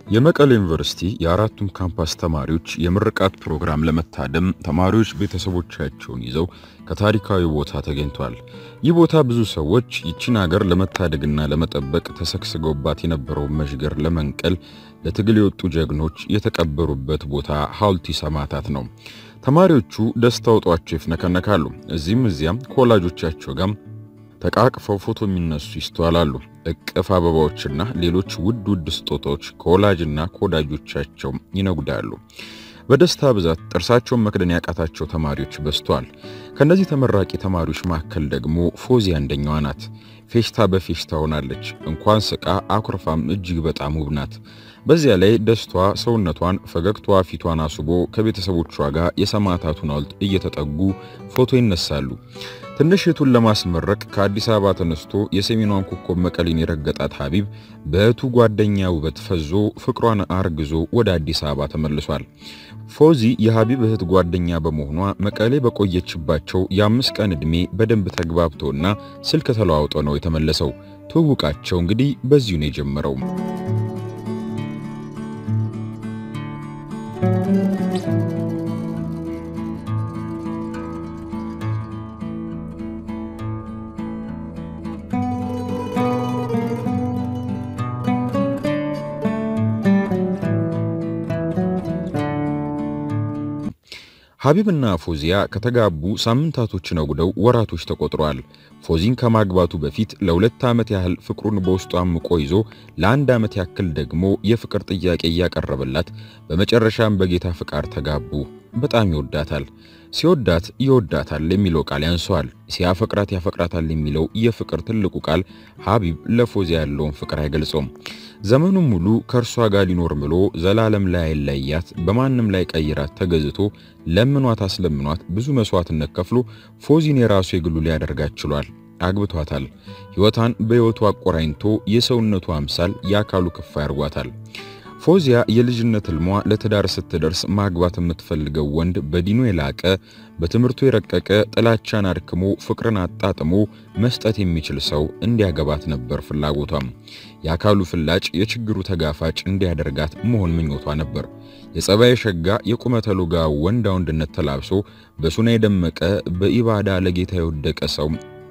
የመቀሌ ዩኒቨርሲቲ የአራቱም ካምፓስ ተማሪዎች የምርቃት ፕሮግራም ለመታደም ተማሪዎች ቤተሰቦቻቸውን ይዘው ከታሪካዊ ቦታ ተገኝቷል። ይህ ቦታ ብዙ ሰዎች ይችን ሀገር ለመታደግና ለመጠበቅ ተሰግስገውባት የነበረውን መዥገር ለመንቀል ለትግል የወጡ ጀግኖች የተቀበሩበት ቦታ ሐውልቲ ሰማዕታት ነው። ተማሪዎቹ ደስታ ውጧቸው ይፍነከነካሉ። እዚህም እዚያም ከወላጆቻቸው ጋር ተቃቅፈው ፎቶ የሚነሱ ይስተዋላሉ። እቅፍ አበባዎችና ሌሎች ውድ ውድ ስጦታዎች ከወላጅና ከወዳጆቻቸው ይነጉዳሉ። በደስታ ብዛት ጥርሳቸውን መክደን ያቃታቸው ተማሪዎች በዝተዋል። ከነዚህ ተመራቂ ተማሪዎች መካከል ደግሞ ፎዚ አንደኛዋ ናት። ፌሽታ በፌሽታ ሆናለች። እንኳን ስቃ አኩርፋም እጅግ በጣም ውብ ናት። በዚያ ላይ ደስቷ ሰውነቷን፣ ፈገግቷ ፊቷን አስቦ ከቤተሰቦቿ ጋር የሰማዕታቱን ሐውልት እየተጠጉ ፎቶ ይነሳሉ። ትንሽ እህቱን ለማስመረቅ ከአዲስ አበባ ተነስቶ የሰሜኗን ኮከብ መቀሌን የረገጣት ሀቢብ በእህቱ ጓደኛ ውበት ፈዞ ፍቅሯን አርግዞ ወደ አዲስ አበባ ተመልሷል። ፎዚ የሀቢብ እህት ጓደኛ በመሆኗ መቀሌ በቆየችባቸው የአምስት ቀን ዕድሜ በደንብ ተግባብቶና ስልክ ተለዋውጦ ነው የተመለሰው። ትውውቃቸው እንግዲህ በዚሁ ነው የጀመረው። ሀቢብና ፎዚያ ከተጋቡ ሳምንታቶች ነጉደው ወራቶች ተቆጥረዋል። ፎዚን ከማግባቱ በፊት ለሁለት ዓመት ያህል ፍቅሩን በውስጡ አምቆ ይዞ ለአንድ ዓመት ያክል ደግሞ የፍቅር ጥያቄ እያቀረበላት በመጨረሻም በጌታ ፍቃድ ተጋቡ። በጣም ይወዳታል። ሲወዳት ይወዳታል የሚለው ቃል ያንሰዋል። ሲያፈቅራት ያፈቅራታል የሚለው የፍቅር ትልቁ ቃል ሀቢብ ለፎዚያ ያለውን ፍቅር አይገልጸውም። ዘመኑን ሙሉ ከእርሷ ጋር ሊኖር ምሎ ዘላለም ላይ አይለያት በማንም ላይ ቀይራት ተገዝቶ ለምኗት አስለምኗት ብዙ መስዋዕትነት ከፍሎ ፎዚን የራሱ የግሉ ሊያደርጋት ችሏል። አግብቷታል። ሕይወቷን በሕይወቱ አቆራኝቶ የሰውነቱ አምሳል የአካሉ ክፋይ አድርጓታል። ፎዚያ የልጅነት ህልሟ ለትዳር ስትደርስ ማግባት የምትፈልገው ወንድ በዲኑ የላቀ በትምህርቱ የረቀቀ ጥላቻን አድክሞ ፍቅርን አጣጥሞ መስጠት የሚችል ሰው እንዲያገባት ነበር ፍላጎቷም። የአካሉ ፍላጭ የችግሩ ተጋፋጭ እንዲያደርጋት መሆን ምኞቷ ነበር። የጸባይ ሸጋ የቁመተ ሎጋ ወንዳ ወንድነት ተላብሶ በሱና የደመቀ በኢባዳ ለጌታ የወደቀ ሰው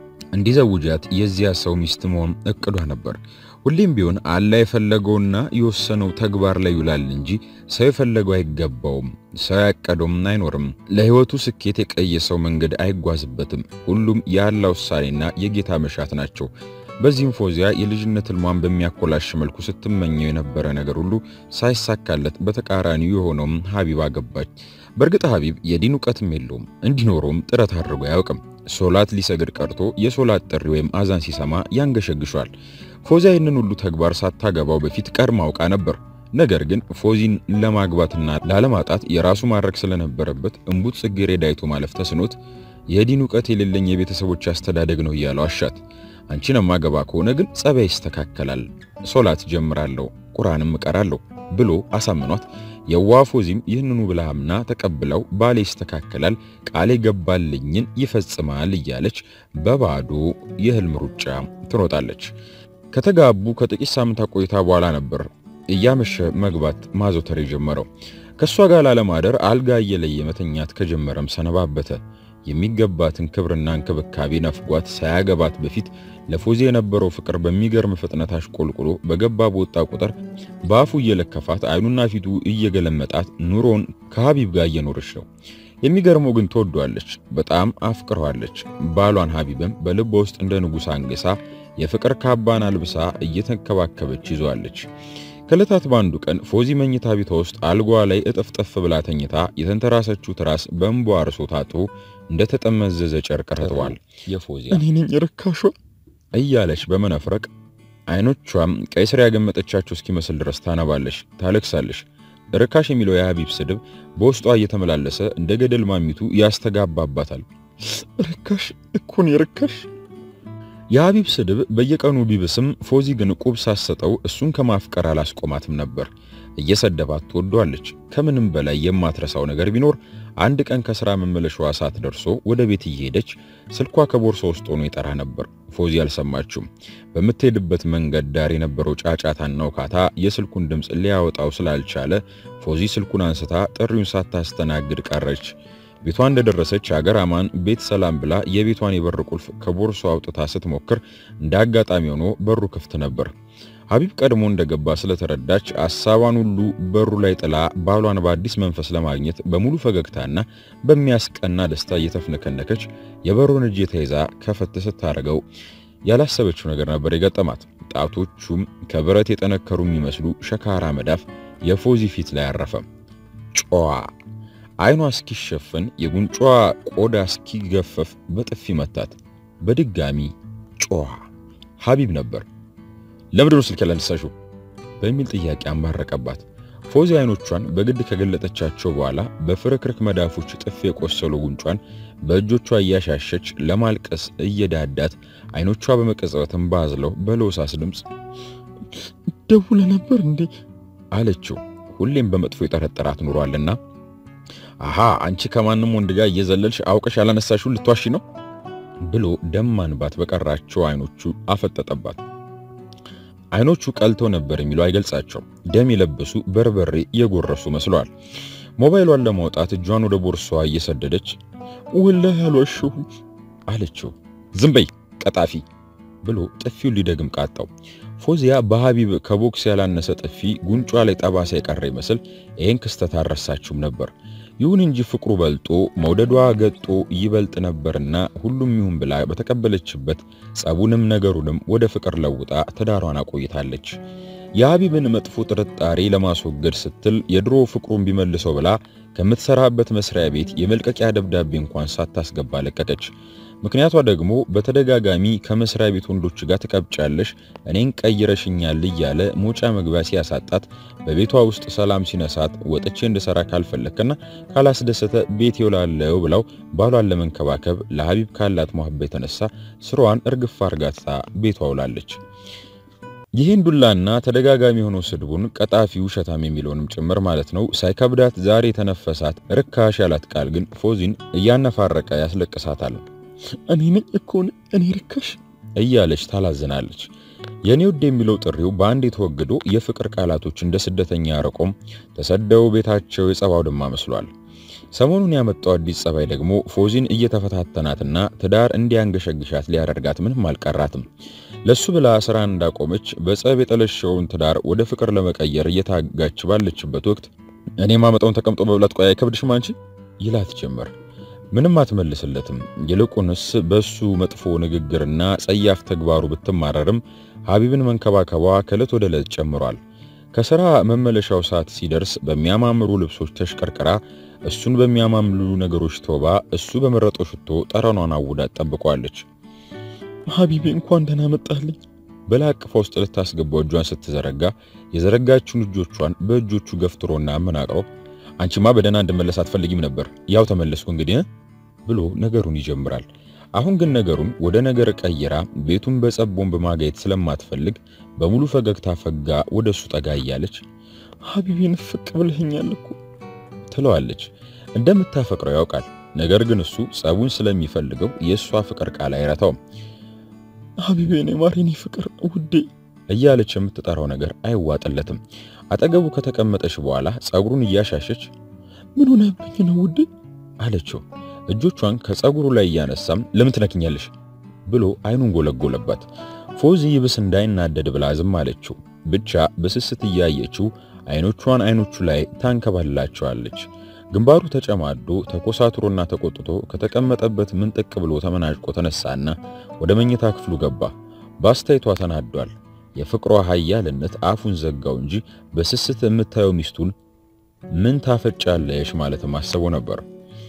እንዲዘውጃት የዚያ ሰው ሚስት መሆን እቅዷ ነበር። ሁሌም ቢሆን አላህ የፈለገውና የወሰነው ተግባር ላይ ይውላል እንጂ ሰው የፈለገው አይገባውም። ሰው ያቀደውም አይኖርም። ለሕይወቱ ስኬት የቀየሰው መንገድ አይጓዝበትም። ሁሉም የአላህ ውሳኔና የጌታ መሻት ናቸው። በዚህም ፎዚያ የልጅነት ህልሟን በሚያኮላሽ መልኩ ስትመኘው የነበረ ነገር ሁሉ ሳይሳካለት በተቃራኒው የሆነውም ሀቢብ አገባች። በእርግጥ ሀቢብ የዲን እውቀትም የለውም፣ እንዲኖረውም ጥረት አድርጎ አያውቅም። ሶላት ሊሰግድ ቀርቶ የሶላት ጥሪ ወይም አዛን ሲሰማ ያንገሸግሿል። ፎዚያ ይህንን ሁሉ ተግባር ሳታገባው በፊት ቀድማ አውቃ ነበር። ነገር ግን ፎዚን ለማግባትና ላለማጣት የራሱ ማድረግ ስለነበረበት እምቡጥ ጽጌረዳ አይቶ ማለፍ ተስኖት የዲን እውቀት የሌለኝ የቤተሰቦች አስተዳደግ ነው እያለው አሻት። አንቺን ማገባ ከሆነ ግን ጸባይ ይስተካከላል፣ ሶላት ጀምራለሁ፣ ቁርአንም እቀራለሁ ብሎ አሳምኗት የዋ ፎዚም ይህንኑ ብላ አምና ተቀብለው ባሌ ይስተካከላል፣ ቃል የገባልኝን ይፈጽማል እያለች በባዶ የህልም ሩጫ ትሮጣለች። ከተጋቡ ከጥቂት ሳምንታት ቆይታ በኋላ ነበር እያመሸ መግባት ማዘውተር የጀመረው። ከእሷ ጋር ላለማደር አልጋ እየለየ መተኛት ከጀመረም ሰነባበተ። የሚገባትን ክብርና እንክብካቤ ነፍጓት ሳያገባት በፊት ለፎዚ የነበረው ፍቅር በሚገርም ፍጥነት አሽቆልቁሎ በገባ በወጣ ቁጥር በአፉ እየለከፋት አይኑና ፊቱ እየገለመጣት ኑሮን ከሀቢብ ጋር እየኖረች ነው። የሚገርመው ግን ትወዷለች፣ በጣም አፍቅረዋለች። ባሏን ሀቢብም በልቧ ውስጥ እንደ ንጉሥ አንግሳ የፍቅር ካባን አልብሳ እየተንከባከበች ይዟለች። ከዕለታት በአንዱ ቀን ፎዚ መኝታ ቤቷ ውስጥ አልጓ ላይ እጥፍጥፍ ብላ ተኝታ የተንተራሰችው ትራስ በእንቧ አርሶ ታጥቦ እንደተጠመዘዘ ጨርቅ ረጥቧል። የፎዚ እኔ ነኝ ርካሿ እያለች በመነፍረቅ አይኖቿም ቀይ ስር ያገመጠቻቸው እስኪመስል ድረስ ታነባለች፣ ታለቅሳለች። ርካሽ የሚለው የሀቢብ ስድብ በውስጧ እየተመላለሰ እንደ ገደል ማሚቱ ያስተጋባባታል። ርካሽ እኮ ነው ርካሽ። የሀቢብ ስድብ በየቀኑ ቢብስም ፎዚ ግን ቁብ ሳሰጠው እሱን ከማፍቀር አላስቆማትም ነበር። እየሰደባት ትወደዋለች። ከምንም በላይ የማትረሳው ነገር ቢኖር አንድ ቀን ከስራ መመለሻዋ ሰዓት ደርሶ ወደ ቤት እየሄደች ስልኳ ከቦርሳ ውስጥ ሆኖ ይጠራ ነበር። ፎዚ አልሰማችውም። በምትሄድበት መንገድ ዳር የነበረው ጫጫታና ውካታ የስልኩን ድምፅ ሊያወጣው ስላልቻለ ፎዚ ስልኩን አንስታ ጥሪውን ሳታስተናግድ ቀረች። ቤቷ እንደደረሰች አገር አማን ቤት ሰላም ብላ የቤቷን የበር ቁልፍ ከቦርሷ አውጥታ ስትሞክር እንደ አጋጣሚ ሆኖ በሩ ክፍት ነበር። ሀቢብ ቀድሞ እንደገባ ስለተረዳች ሐሳቧን ሁሉ በሩ ላይ ጥላ ባሏን በአዲስ መንፈስ ለማግኘት በሙሉ ፈገግታና በሚያስቀና ደስታ እየተፍነከነከች የበሩን እጅ ተይዛ ከፈት ስታደርገው ያላሰበችው ነገር ነበር የገጠማት። ጣቶቹም ከብረት የጠነከሩ የሚመስሉ ሸካራ መዳፍ የፎዚ ፊት ላይ አረፈ። ጨዋ አይኗ እስኪሸፈን የጉንጯ ቆዳ እስኪገፈፍ በጥፊ መታት። በድጋሚ ጮኸ። ሀቢብ ነበር። ለምንድን ነው ስልክ ያላነሳሽው? በሚል ጥያቄ አማረቀባት። ፎዚ አይኖቿን በግድ ከገለጠቻቸው በኋላ በፍርክርክ መዳፎች ጥፍ የቆሰሉ ጉንጯን በእጆቿ እያሻሸች ለማልቀስ እየዳዳት አይኖቿ በመቀጸበትም ባዝለው በለውሳስ ድምፅ ደውለ ነበር እንዴ አለችው። ሁሌም በመጥፎ የጠረጠራት ኑሯልና አሃ አንቺ ከማንም ወንድ ጋር እየዘለልሽ አውቀሽ ያላነሳሽው ልትዋሺ ነው ብሎ ደም ማንባት በቀራቸው አይኖቹ አፈጠጠባት። አይኖቹ ቀልተው ነበር የሚለው አይገልጻቸውም። ደም የለበሱ በርበሬ የጎረሱ መስለዋል። ሞባይሏን ለማውጣት እጇን ወደ ቦርሳዋ እየሰደደች ወላሂ አልዋሸሁም አለችው። ዝም በይ ቀጣፊ ብሎ ጥፊውን ሊደግም ቃጣው። ፎዚያ በሀቢብ ከቦክስ ያላነሰ ጥፊ ጉንጯ ላይ ጠባሳ የቀረ ይመስል ይህን ክስተት አልረሳችውም ነበር። ይሁን እንጂ ፍቅሩ በልጦ መውደዷ ገጦ ይበልጥ ነበርና ሁሉም ይሁን ብላ በተቀበለችበት ጸቡንም ነገሩንም ወደ ፍቅር ለውጣ ትዳሯን አቆይታለች። የሀቢብን መጥፎ ጥርጣሬ ለማስወገድ ስትል የድሮ ፍቅሩን ቢመልሰው ብላ ከምትሰራበት መስሪያ ቤት የመልቀቂያ ደብዳቤ እንኳን ሳታስገባ ለቀቀች። ምክንያቷ ደግሞ በተደጋጋሚ ከመስሪያ ቤት ወንዶች ጋር ትቀብጫለሽ፣ እኔን ቀይረሽኛል እያለ መውጫ መግቢያ ሲያሳጣት፣ በቤቷ ውስጥ ሰላም ሲነሳት፣ ወጥቼ እንድሰራ ካልፈለከና ካላስደሰተ ቤት ይውላለው ብለው ባሏን ለመንከባከብ ለሀቢብ ካላት መሐባ የተነሳ ስራዋን እርግፍ አርጋታ ቤቷ ውላለች። ይህን ዱላና ተደጋጋሚ የሆነው ስድቡን ቀጣፊ ውሸታም የሚለውንም ጭምር ማለት ነው ሳይከብዳት ዛሬ የተነፈሳት ርካሽ ያላት ቃል ግን ፎዚን እያነፋረቀ ያስለቅሳታል። እኔ ነኝ እኮ እኔ ርካሽ እያለች ታላዝናለች። የኔ ውድ የሚለው ጥሪው በአንድ የተወግዶ የፍቅር ቃላቶች እንደ ስደተኛ ረቆም ተሰደው ቤታቸው የጸብ አውድማ መስሏል። ሰሞኑን ያመጣው አዲስ ጸባይ ደግሞ ፎዚን እየተፈታተናትና ትዳር እንዲያንገሸግሻት ሊያደርጋት ምንም አልቀራትም። ለሱ ብላ ስራ እንዳቆመች በጸብ የጠለሸውን ትዳር ወደ ፍቅር ለመቀየር እየታጋች ባለችበት ወቅት እኔ ማመጣውን ተቀምጦ መብላት ቆያ አይከብድሽም አንቺ ይላት ጀመር። ምንም አትመልስለትም። ይልቁንስ በሱ መጥፎ ንግግርና ጸያፍ ተግባሩ ብትማረርም ሀቢብን መንከባከቧ ከዕለት ወደ ዕለት ጨምሯል። ከሥራ መመለሻው ሰዓት ሲደርስ በሚያማምሩ ልብሶች ተሽቀርቅራ እሱን በሚያማምሉ ነገሮች ተውባ እሱ በመረጠው ሽቶ ጠረኗን አውዳት ጠብቋለች። ሀቢቤ እንኳን ደህና መጣልኝ ብላ አቅፋ ውስጥ ልታስገባው እጇን ስትዘረጋ የዘረጋችውን እጆቿን በእጆቹ ገፍትሮና አመናቅሮ አንቺማ በደህና እንድመለስ አትፈልጊም ነበር፣ ያው ተመለስኩ እንግዲህ ብሎ ነገሩን ይጀምራል። አሁን ግን ነገሩን ወደ ነገር ቀይራ ቤቱን በጸብ ቦምብ ማጋየት ስለማትፈልግ በሙሉ ፈገግታ ፈጋ ወደ እሱ ጠጋ እያለች ሀቢቤን ፍቅ ብለኸኛል እኮ ትለዋለች። እንደምታፈቅረው ያውቃል። ነገር ግን እሱ ጸቡን ስለሚፈልገው የእሷ ፍቅር ቃል አይረታውም። ሀቢቤን የማሬኔ ፍቅር ውዴ እያለች የምትጠራው ነገር አይዋጥለትም። አጠገቡ ከተቀመጠች በኋላ ጸጉሩን እያሻሸች ምን ሆነብኝ ነው ውዴ አለችው። እጆቿን ከጸጉሩ ላይ እያነሳም ለምን ትነክኛለሽ ብሎ አይኑን ጎለጎለባት። ፎዚ ይብስ እንዳይናደድ ብላ ዝም አለችው። ብቻ በስስት እያየችው አይኖቿን አይኖቹ ላይ ታንከባልላቸዋለች። ግንባሩ ተጨማዶ ተኮሳትሮና ተቆጥቶ ከተቀመጠበት ምንጥቅ ብሎ ተመናጭቆ ተነሳና ወደ መኝታ ክፍሉ ገባ። በአስተያየቷ ተናዷል። የፍቅሯ ኃያልነት አፉን ዘጋው እንጂ በስስት የምታየው ሚስቱን ምን ታፈጫለሽ ማለት ማሰቡ ነበር።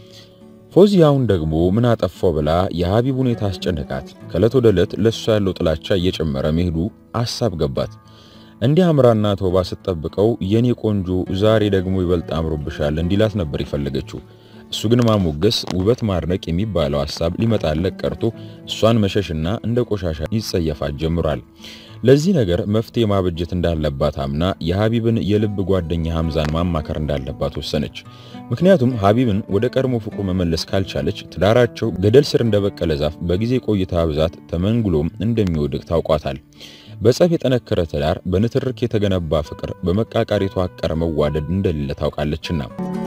ፎዚያውን ደግሞ ምን አጠፋው ብላ የሀቢብ ሁኔታ አስጨነቃት። ከዕለት ወደ ዕለት ለሷ ያለው ጥላቻ እየጨመረ መሄዱ አሳብ ገባት። እንዲህ አምራና ተውባ ስትጠብቀው የኔ ቆንጆ ዛሬ ደግሞ ይበልጥ አምሮብሻል እንዲላት ነበር የፈለገችው። እሱ ግን ማሞገስ፣ ውበት ማድነቅ የሚባለው ሐሳብ ሊመጣለት ቀርቶ እሷን መሸሽና እንደ ቆሻሻ ይጸየፋት ጀምሯል። ለዚህ ነገር መፍትሄ ማበጀት እንዳለባት አምና የሀቢብን የልብ ጓደኛ ሐምዛን ማማከር እንዳለባት ወሰነች። ምክንያቱም ሀቢብን ወደ ቀድሞ ፍቅሩ መመለስ ካልቻለች ትዳራቸው ገደል ስር እንደበቀለ ዛፍ በጊዜ ቆይታ ብዛት ተመንግሎም እንደሚወድቅ ታውቋታል። በጸብ የጠነከረ ትዳር፣ በንትርክ የተገነባ ፍቅር በመቃቃር የተዋቀረ መዋደድ እንደሌለ ታውቃለችና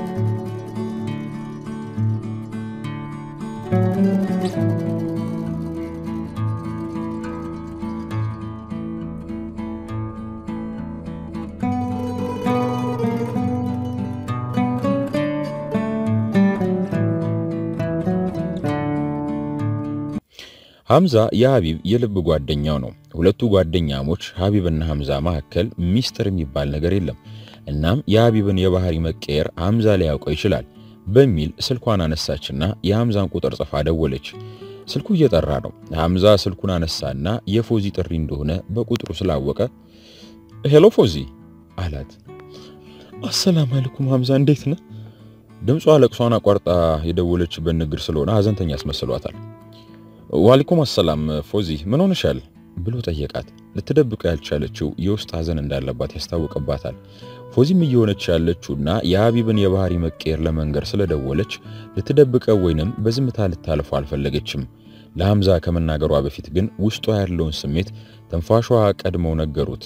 ሐምዛ የሀቢብ የልብ ጓደኛው ነው። ሁለቱ ጓደኛሞች ሀቢብና ሐምዛ መካከል ሚስጥር የሚባል ነገር የለም። እናም የሀቢብን የባህሪ መቀየር ሐምዛ ሊያውቀው ይችላል በሚል ስልኳን አነሳችና የሐምዛን ቁጥር ጽፋ ደወለች። ስልኩ እየጠራ ነው። ሐምዛ ስልኩን አነሳና የፎዚ ጥሪ እንደሆነ በቁጥሩ ስላወቀ ሄሎ ፎዚ አላት። አሰላም አለይኩም ሐምዛ እንዴት ነህ? ድምጿ ለቅሷን አቋርጣ የደወለችበት ንግር ስለሆነ ሀዘንተኛ ያስመስሏታል። ዋሊኩም አሰላም ፎዚ ምን ሆነሻል ብሎ ጠየቃት። ልትደብቀው ያልቻለችው የውስጥ ሀዘን እንዳለባት ያስታውቅባታል። ፎዚም እየሆነች ያለችውና የሀቢብን የባህሪ መቀየር ለመንገር ስለደወለች ልትደብቀው ወይንም በዝምታ ልታልፈው አልፈለገችም። ለሐምዛ ከመናገሯ በፊት ግን ውስጧ ያለውን ስሜት ትንፋሿ ቀድመው ነገሩት።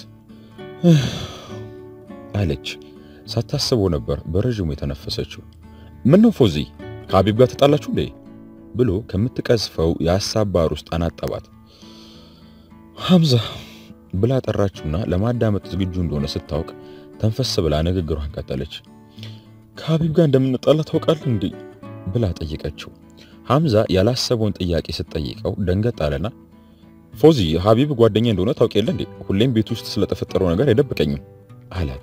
አለች። ሳታስበው ነበር በረዥሙ የተነፈሰችው። ምን ነው ፎዚ ከሀቢብ ጋር ተጣላችሁ እንዴ ብሎ ከምትቀዝፈው የሐሳብ ባህር ውስጥ አናጠባት። ሐምዛ ብላ ጠራችውና ለማዳመጥ ዝግጁ እንደሆነ ስታውቅ ተንፈስ ብላ ንግግሯን ቀጠለች። ከሀቢብ ጋር እንደምንጣላ ታውቃለህ እንዴ ብላ ጠየቀችው። ሐምዛ ያላሰበውን ጥያቄ ስትጠይቀው ደንገጥ አለና ፎዚ ሀቢብ ጓደኛ እንደሆነ ታውቅ የለ እንዴ? ሁሌም ቤት ውስጥ ስለተፈጠረው ነገር አይደብቀኝም አላት።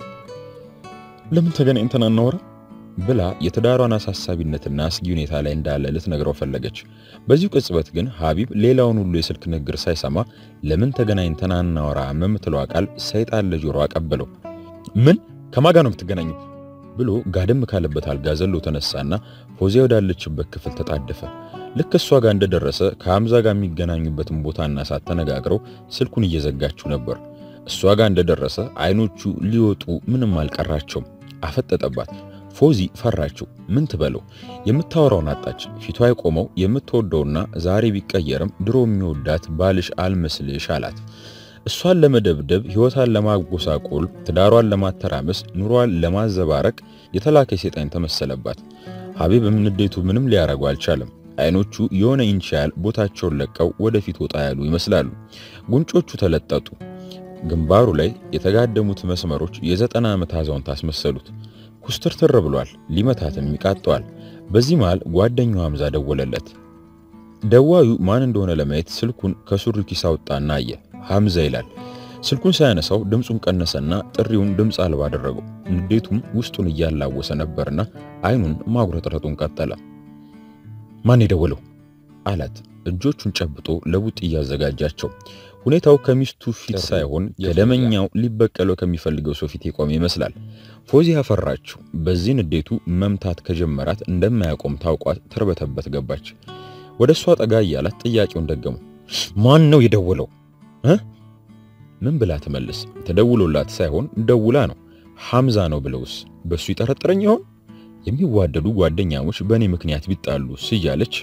ለምን ተገናኝተን አናወራ ብላ የትዳሯን አሳሳቢነትና አስጊ ሁኔታ ላይ እንዳለ ልትነግረው ፈለገች። በዚሁ ቅጽበት ግን ሀቢብ ሌላውን ሁሉ የስልክ ንግግር ሳይሰማ ለምን ተገናኝተን አናወራም የምትለዋ ቃል ሰይጣን ለጆሮ አቀበለው። ምን ከማጋ ነው የምትገናኙ ብሎ ጋደም ካለበት አልጋ ዘሎ ተነሳና ፎዚያ ወዳለችበት ክፍል ተጣደፈ። ልክ እሷ ጋር እንደደረሰ ከሐምዛ ጋር የሚገናኙበትን ቦታና ሰዓት ተነጋግረው ስልኩን እየዘጋችው ነበር። እሷ ጋር እንደደረሰ አይኖቹ ሊወጡ ምንም አልቀራቸውም። አፈጠጠባት። ፎዚ ፈራችው። ምን ትበለው? የምታወራውን አጣች። ፊቷ የቆመው የምትወደውና ዛሬ ቢቀየርም ድሮ የሚወዳት ባልሽ አልመስልሽ አላት። እሷን ለመደብደብ፣ ሕይወቷን ለማጎሳቆል፣ ትዳሯን ለማተራመስ፣ ኑሯን ለማዘባረቅ የተላከ ሰይጣን ተመሰለባት። ሀቢብም ንዴቱ ምንም ሊያረጉ አልቻለም። አይኖቹ የሆነ ኢንች ያህል ቦታቸውን ለቀው ወደፊት ወጣ ያሉ ይመስላሉ። ጉንጮቹ ተለጠጡ። ግንባሩ ላይ የተጋደሙት መስመሮች የዘጠና ዓመት አዛውንት አስመሰሉት። ኩስትርትር ብሏል። ሊመታትም ይቃጠዋል። በዚህ መሃል ጓደኛው ሐምዛ ደወለለት። ደዋዩ ማን እንደሆነ ለማየት ስልኩን ከሱሪ ኪስ አወጣና አየ። ሐምዛ ይላል። ስልኩን ሳያነሳው ድምፁን ቀነሰና ጥሪውን ድምፅ አልባ አደረገው። ንዴቱም ውስጡን እያላወሰ ነበርና አይኑን ማጉረጥረጡን ቀጠለ። ማን የደወለው አላት። እጆቹን ጨብጦ ለቡጥ እያዘጋጃቸው ሁኔታው ከሚስቱ ፊት ሳይሆን ከደመኛው ሊበቀለው ከሚፈልገው ሰው ፊት የቆመ ይመስላል። ፎዚያ ፈራችው። በዚህ ንዴቱ መምታት ከጀመራት እንደማያቆም ታውቋት ተርበተበት ገባች። ወደ እሷ ጠጋ እያላት ጥያቄውን ደገሙ። ማን ነው የደወለው እ ምን ብላ ትመልስ? ተደውሎላት ሳይሆን ደውላ ነው። ሐምዛ ነው ብለውስ በሱ ይጠረጥረኝ ይሆን? የሚዋደዱ ጓደኛሞች በእኔ ምክንያት ቢጣሉስ እያለች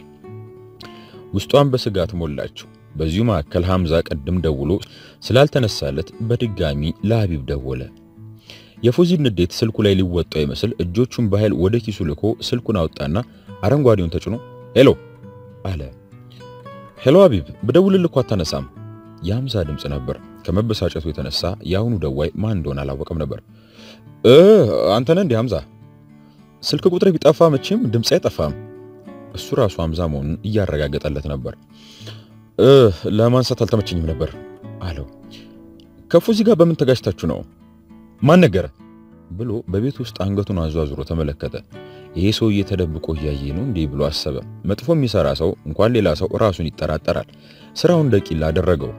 ውስጧን በስጋት ሞላችው። በዚሁ መካከል ሐምዛ ቀድም ደውሎ ስላልተነሳለት በድጋሚ ለሀቢብ ደወለ። የፎዚን ንዴት ስልኩ ላይ ሊወጣው ይመስል እጆቹን በኃይል ወደ ኪሱ ልኮ ስልኩን አወጣና አረንጓዴውን ተጭኖ ሄሎ አለ። ሄሎ ሀቢብ፣ ብደውልልህ እኮ አታነሳም። የሐምዛ ድምፅ ነበር። ከመበሳጨቱ የተነሳ የአሁኑ ደዋይ ማን እንደሆነ አላወቀም ነበር። እ አንተ ነህ እንዴ ሐምዛ? ስልክ ቁጥር ቢጠፋ መቼም ድምፅ አይጠፋም። እሱ ራሱ ሐምዛ መሆኑን እያረጋገጠለት ነበር። እ ለማንሳት አልተመቸኝም ነበር አለው። ከፎዚ ጋር በምን ተጋጭታችሁ ነው? ማን ነገረ? ብሎ በቤት ውስጥ አንገቱን አዟዙሮ ተመለከተ። ይሄ ሰውዬ ተደብቆ እያየ ነው እንዲህ ብሎ አሰበ። መጥፎ የሚሰራ ሰው እንኳን ሌላ ሰው ራሱን ይጠራጠራል። ስራውን ደቂል አደረገው።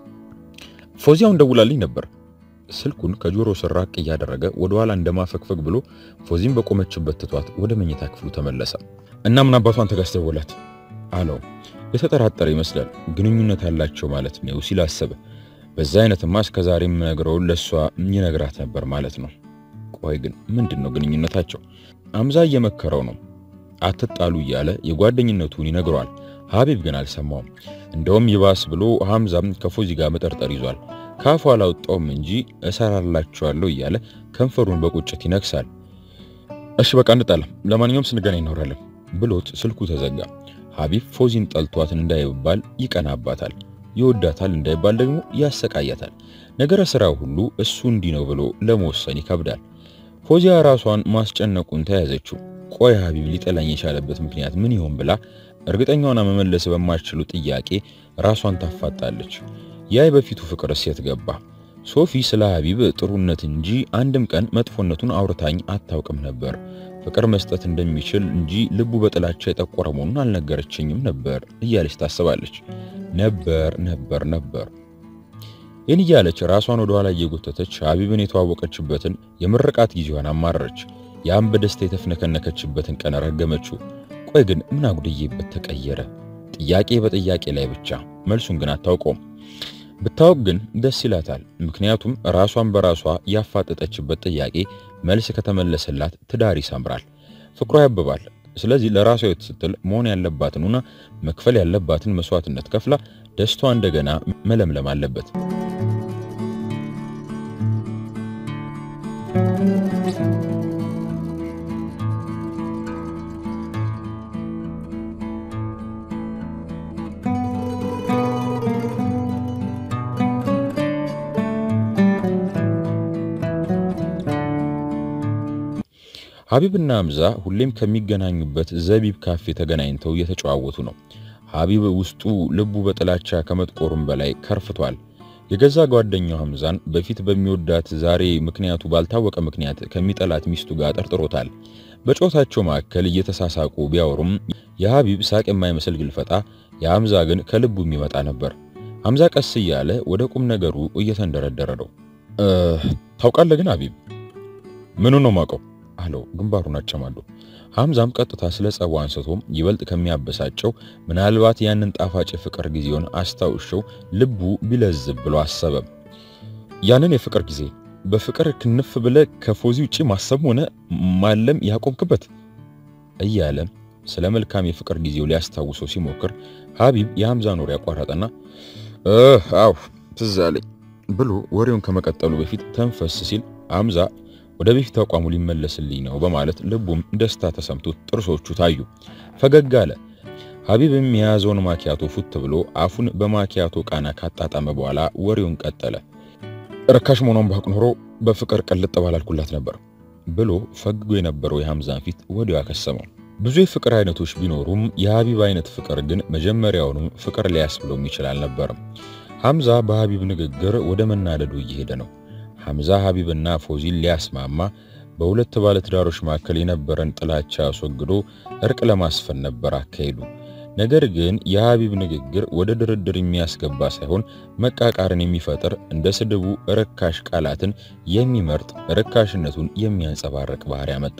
ፎዚያውን ደውላልኝ ነበር። ስልኩን ከጆሮ ስር ራቅ እያደረገ ወደ ኋላ እንደማፈግፈግ ብሎ ፎዚን በቆመችበት ትቷት ወደ መኝታ ክፍሉ ተመለሰ። እና ምን አባቷን ተጋስተወላት አለው። የተጠራጠረ ይመስላል። ግንኙነት ያላቸው ማለት ነው ሲል አሰበ። በዛ አይነትማ እስከዛሬ የምነግረውን ለእሷ ይነግራት ነበር ማለት ነው። ቆይ ግን ምንድን ነው ግንኙነታቸው? ሐምዛ እየመከረው ነው አትጣሉ እያለ የጓደኝነቱን ይነግረዋል። ሀቢብ ግን አልሰማውም። እንደውም ይባስ ብሎ ሐምዛም ከፎዚ ጋር መጠርጠር ይዟል። ካፉ አላወጣውም እንጂ እሰራላችኋለሁ እያለ ከንፈሩን በቁጭት ይነክሳል። እሺ በቃ እንጣላ፣ ለማንኛውም ስንገናኝ እናወራለን ብሎት ስልኩ ተዘጋ። ሀቢብ ፎዚን ጠልቷትን እንዳይባል ይቀናባታል፣ ይወዳታል እንዳይባል ደግሞ ያሰቃያታል። ነገረ ስራው ሁሉ እሱ እንዲህ ነው ብሎ ለመወሰን ይከብዳል። ፎዚያ ራሷን ማስጨነቁን ተያዘችው። ቆይ ሀቢብ ሊጠላኝ የቻለበት ምክንያት ምን ይሆን ብላ እርግጠኛዋና መመለስ በማይችሉ ጥያቄ ራሷን ታፋጣለች። ያ በፊቱ ፍቅር እሴት ገባ። ሶፊ ስለ ሀቢብ ጥሩነት እንጂ አንድም ቀን መጥፎነቱን አውርታኝ አታውቅም ነበር። ፍቅር መስጠት እንደሚችል እንጂ ልቡ በጥላቻ የጠቆረ መሆኑን አልነገረችኝም ነበር እያለች ታስባለች። ነበር ነበር ነበር ይህን እያለች ራሷን ወደ ኋላ እየጎተተች ሀቢብን የተዋወቀችበትን የምርቃት ጊዜዋን አማረረች። ያም በደስታ የተፍነከነከችበትን ቀን ረገመችው። ቆይ ግን ምን አጉድዬበት ተቀየረ? ጥያቄ በጥያቄ ላይ ብቻ፣ መልሱን ግን አታውቀውም። ብታውቅ ግን ደስ ይላታል። ምክንያቱም ራሷን በራሷ ያፋጠጠችበት ጥያቄ መልስ ከተመለሰላት ትዳር ይሰምራል፣ ፍቅሯ ያብባል። ስለዚህ ለራሷ ሕይወት ስትል መሆን ያለባትንና መክፈል ያለባትን መስዋዕትነት ከፍላ ደስቷ እንደገና መለምለም አለበት። ሀቢብና ሐምዛ ሁሌም ከሚገናኙበት ዘቢብ ካፌ ተገናኝተው እየተጨዋወቱ ነው። ሀቢብ ውስጡ ልቡ በጥላቻ ከመጥቆሩም በላይ ከርፍቷል። የገዛ ጓደኛው ሐምዛን በፊት በሚወዳት ዛሬ ምክንያቱ ባልታወቀ ምክንያት ከሚጠላት ሚስቱ ጋር ጠርጥሮታል። በጨዋታቸው መካከል እየተሳሳቁ ቢያወሩም የሀቢብ ሳቅ የማይመስል ግልፈጣ፣ የሐምዛ ግን ከልቡ የሚመጣ ነበር። ሐምዛ ቀስ እያለ ወደ ቁም ነገሩ እየተንደረደረ ነው። ታውቃለህ ግን ሀቢብ ምኑ ነው ማውቀው አለው ግንባሩን አጨማዶ። ሐምዛም ቀጥታ ስለ ጸቡ አንስቶም ይበልጥ ከሚያበሳጨው ምናልባት ያንን ጣፋጭ ፍቅር ጊዜውን አስታውሸው ልቡ ቢለዝብ ብሎ አሰበ። ያንን የፍቅር ጊዜ በፍቅር ክንፍ ብለ ከፎዚ ውጪ ማሰብ ሆነ ማለም ያቆምክበት እያለ ስለ መልካም የፍቅር ጊዜው ሊያስታውሰው ሲሞክር ሀቢብ የሐምዛን ወሬ ያቋረጠና አው ትዝ አለኝ ብሎ ወሬውን ከመቀጠሉ በፊት ተንፈስ ሲል ሐምዛ ወደ በፊት አቋሙ ሊመለስልኝ ነው በማለት ልቡም ደስታ ተሰምቶት ጥርሶቹ ታዩ። ፈገግ አለ። ሀቢብም የያዘውን ማኪያቶ ፉት ብሎ አፉን በማኪያቶ ቃና ካጣጣመ በኋላ ወሬውን ቀጠለ። ርካሽ መሆኗን ባውቅ ኖሮ በፍቅር ቅልጥ ባላልኩላት ነበር ብሎ ፈግጎ የነበረው የሐምዛን ፊት ወዲያው ያከሰመው። ብዙ የፍቅር አይነቶች ቢኖሩም የሀቢብ አይነት ፍቅር ግን መጀመሪያውንም ፍቅር ሊያስብለው የሚችል አልነበርም። ሐምዛ በሀቢብ ንግግር ወደ መናደዱ እየሄደ ነው። ሐምዛ ሀቢብና ፎዚን ሊያስማማ በሁለት ባለትዳሮች መካከል የነበረን ጥላቻ አስወግዶ እርቅ ለማስፈን ነበር አካሄዱ። ነገር ግን የሀቢብ ንግግር ወደ ድርድር የሚያስገባ ሳይሆን መቃቃርን የሚፈጥር እንደ ስድቡ ርካሽ ቃላትን የሚመርጥ ርካሽነቱን የሚያንጸባርቅ ባህሪ ያመጣ።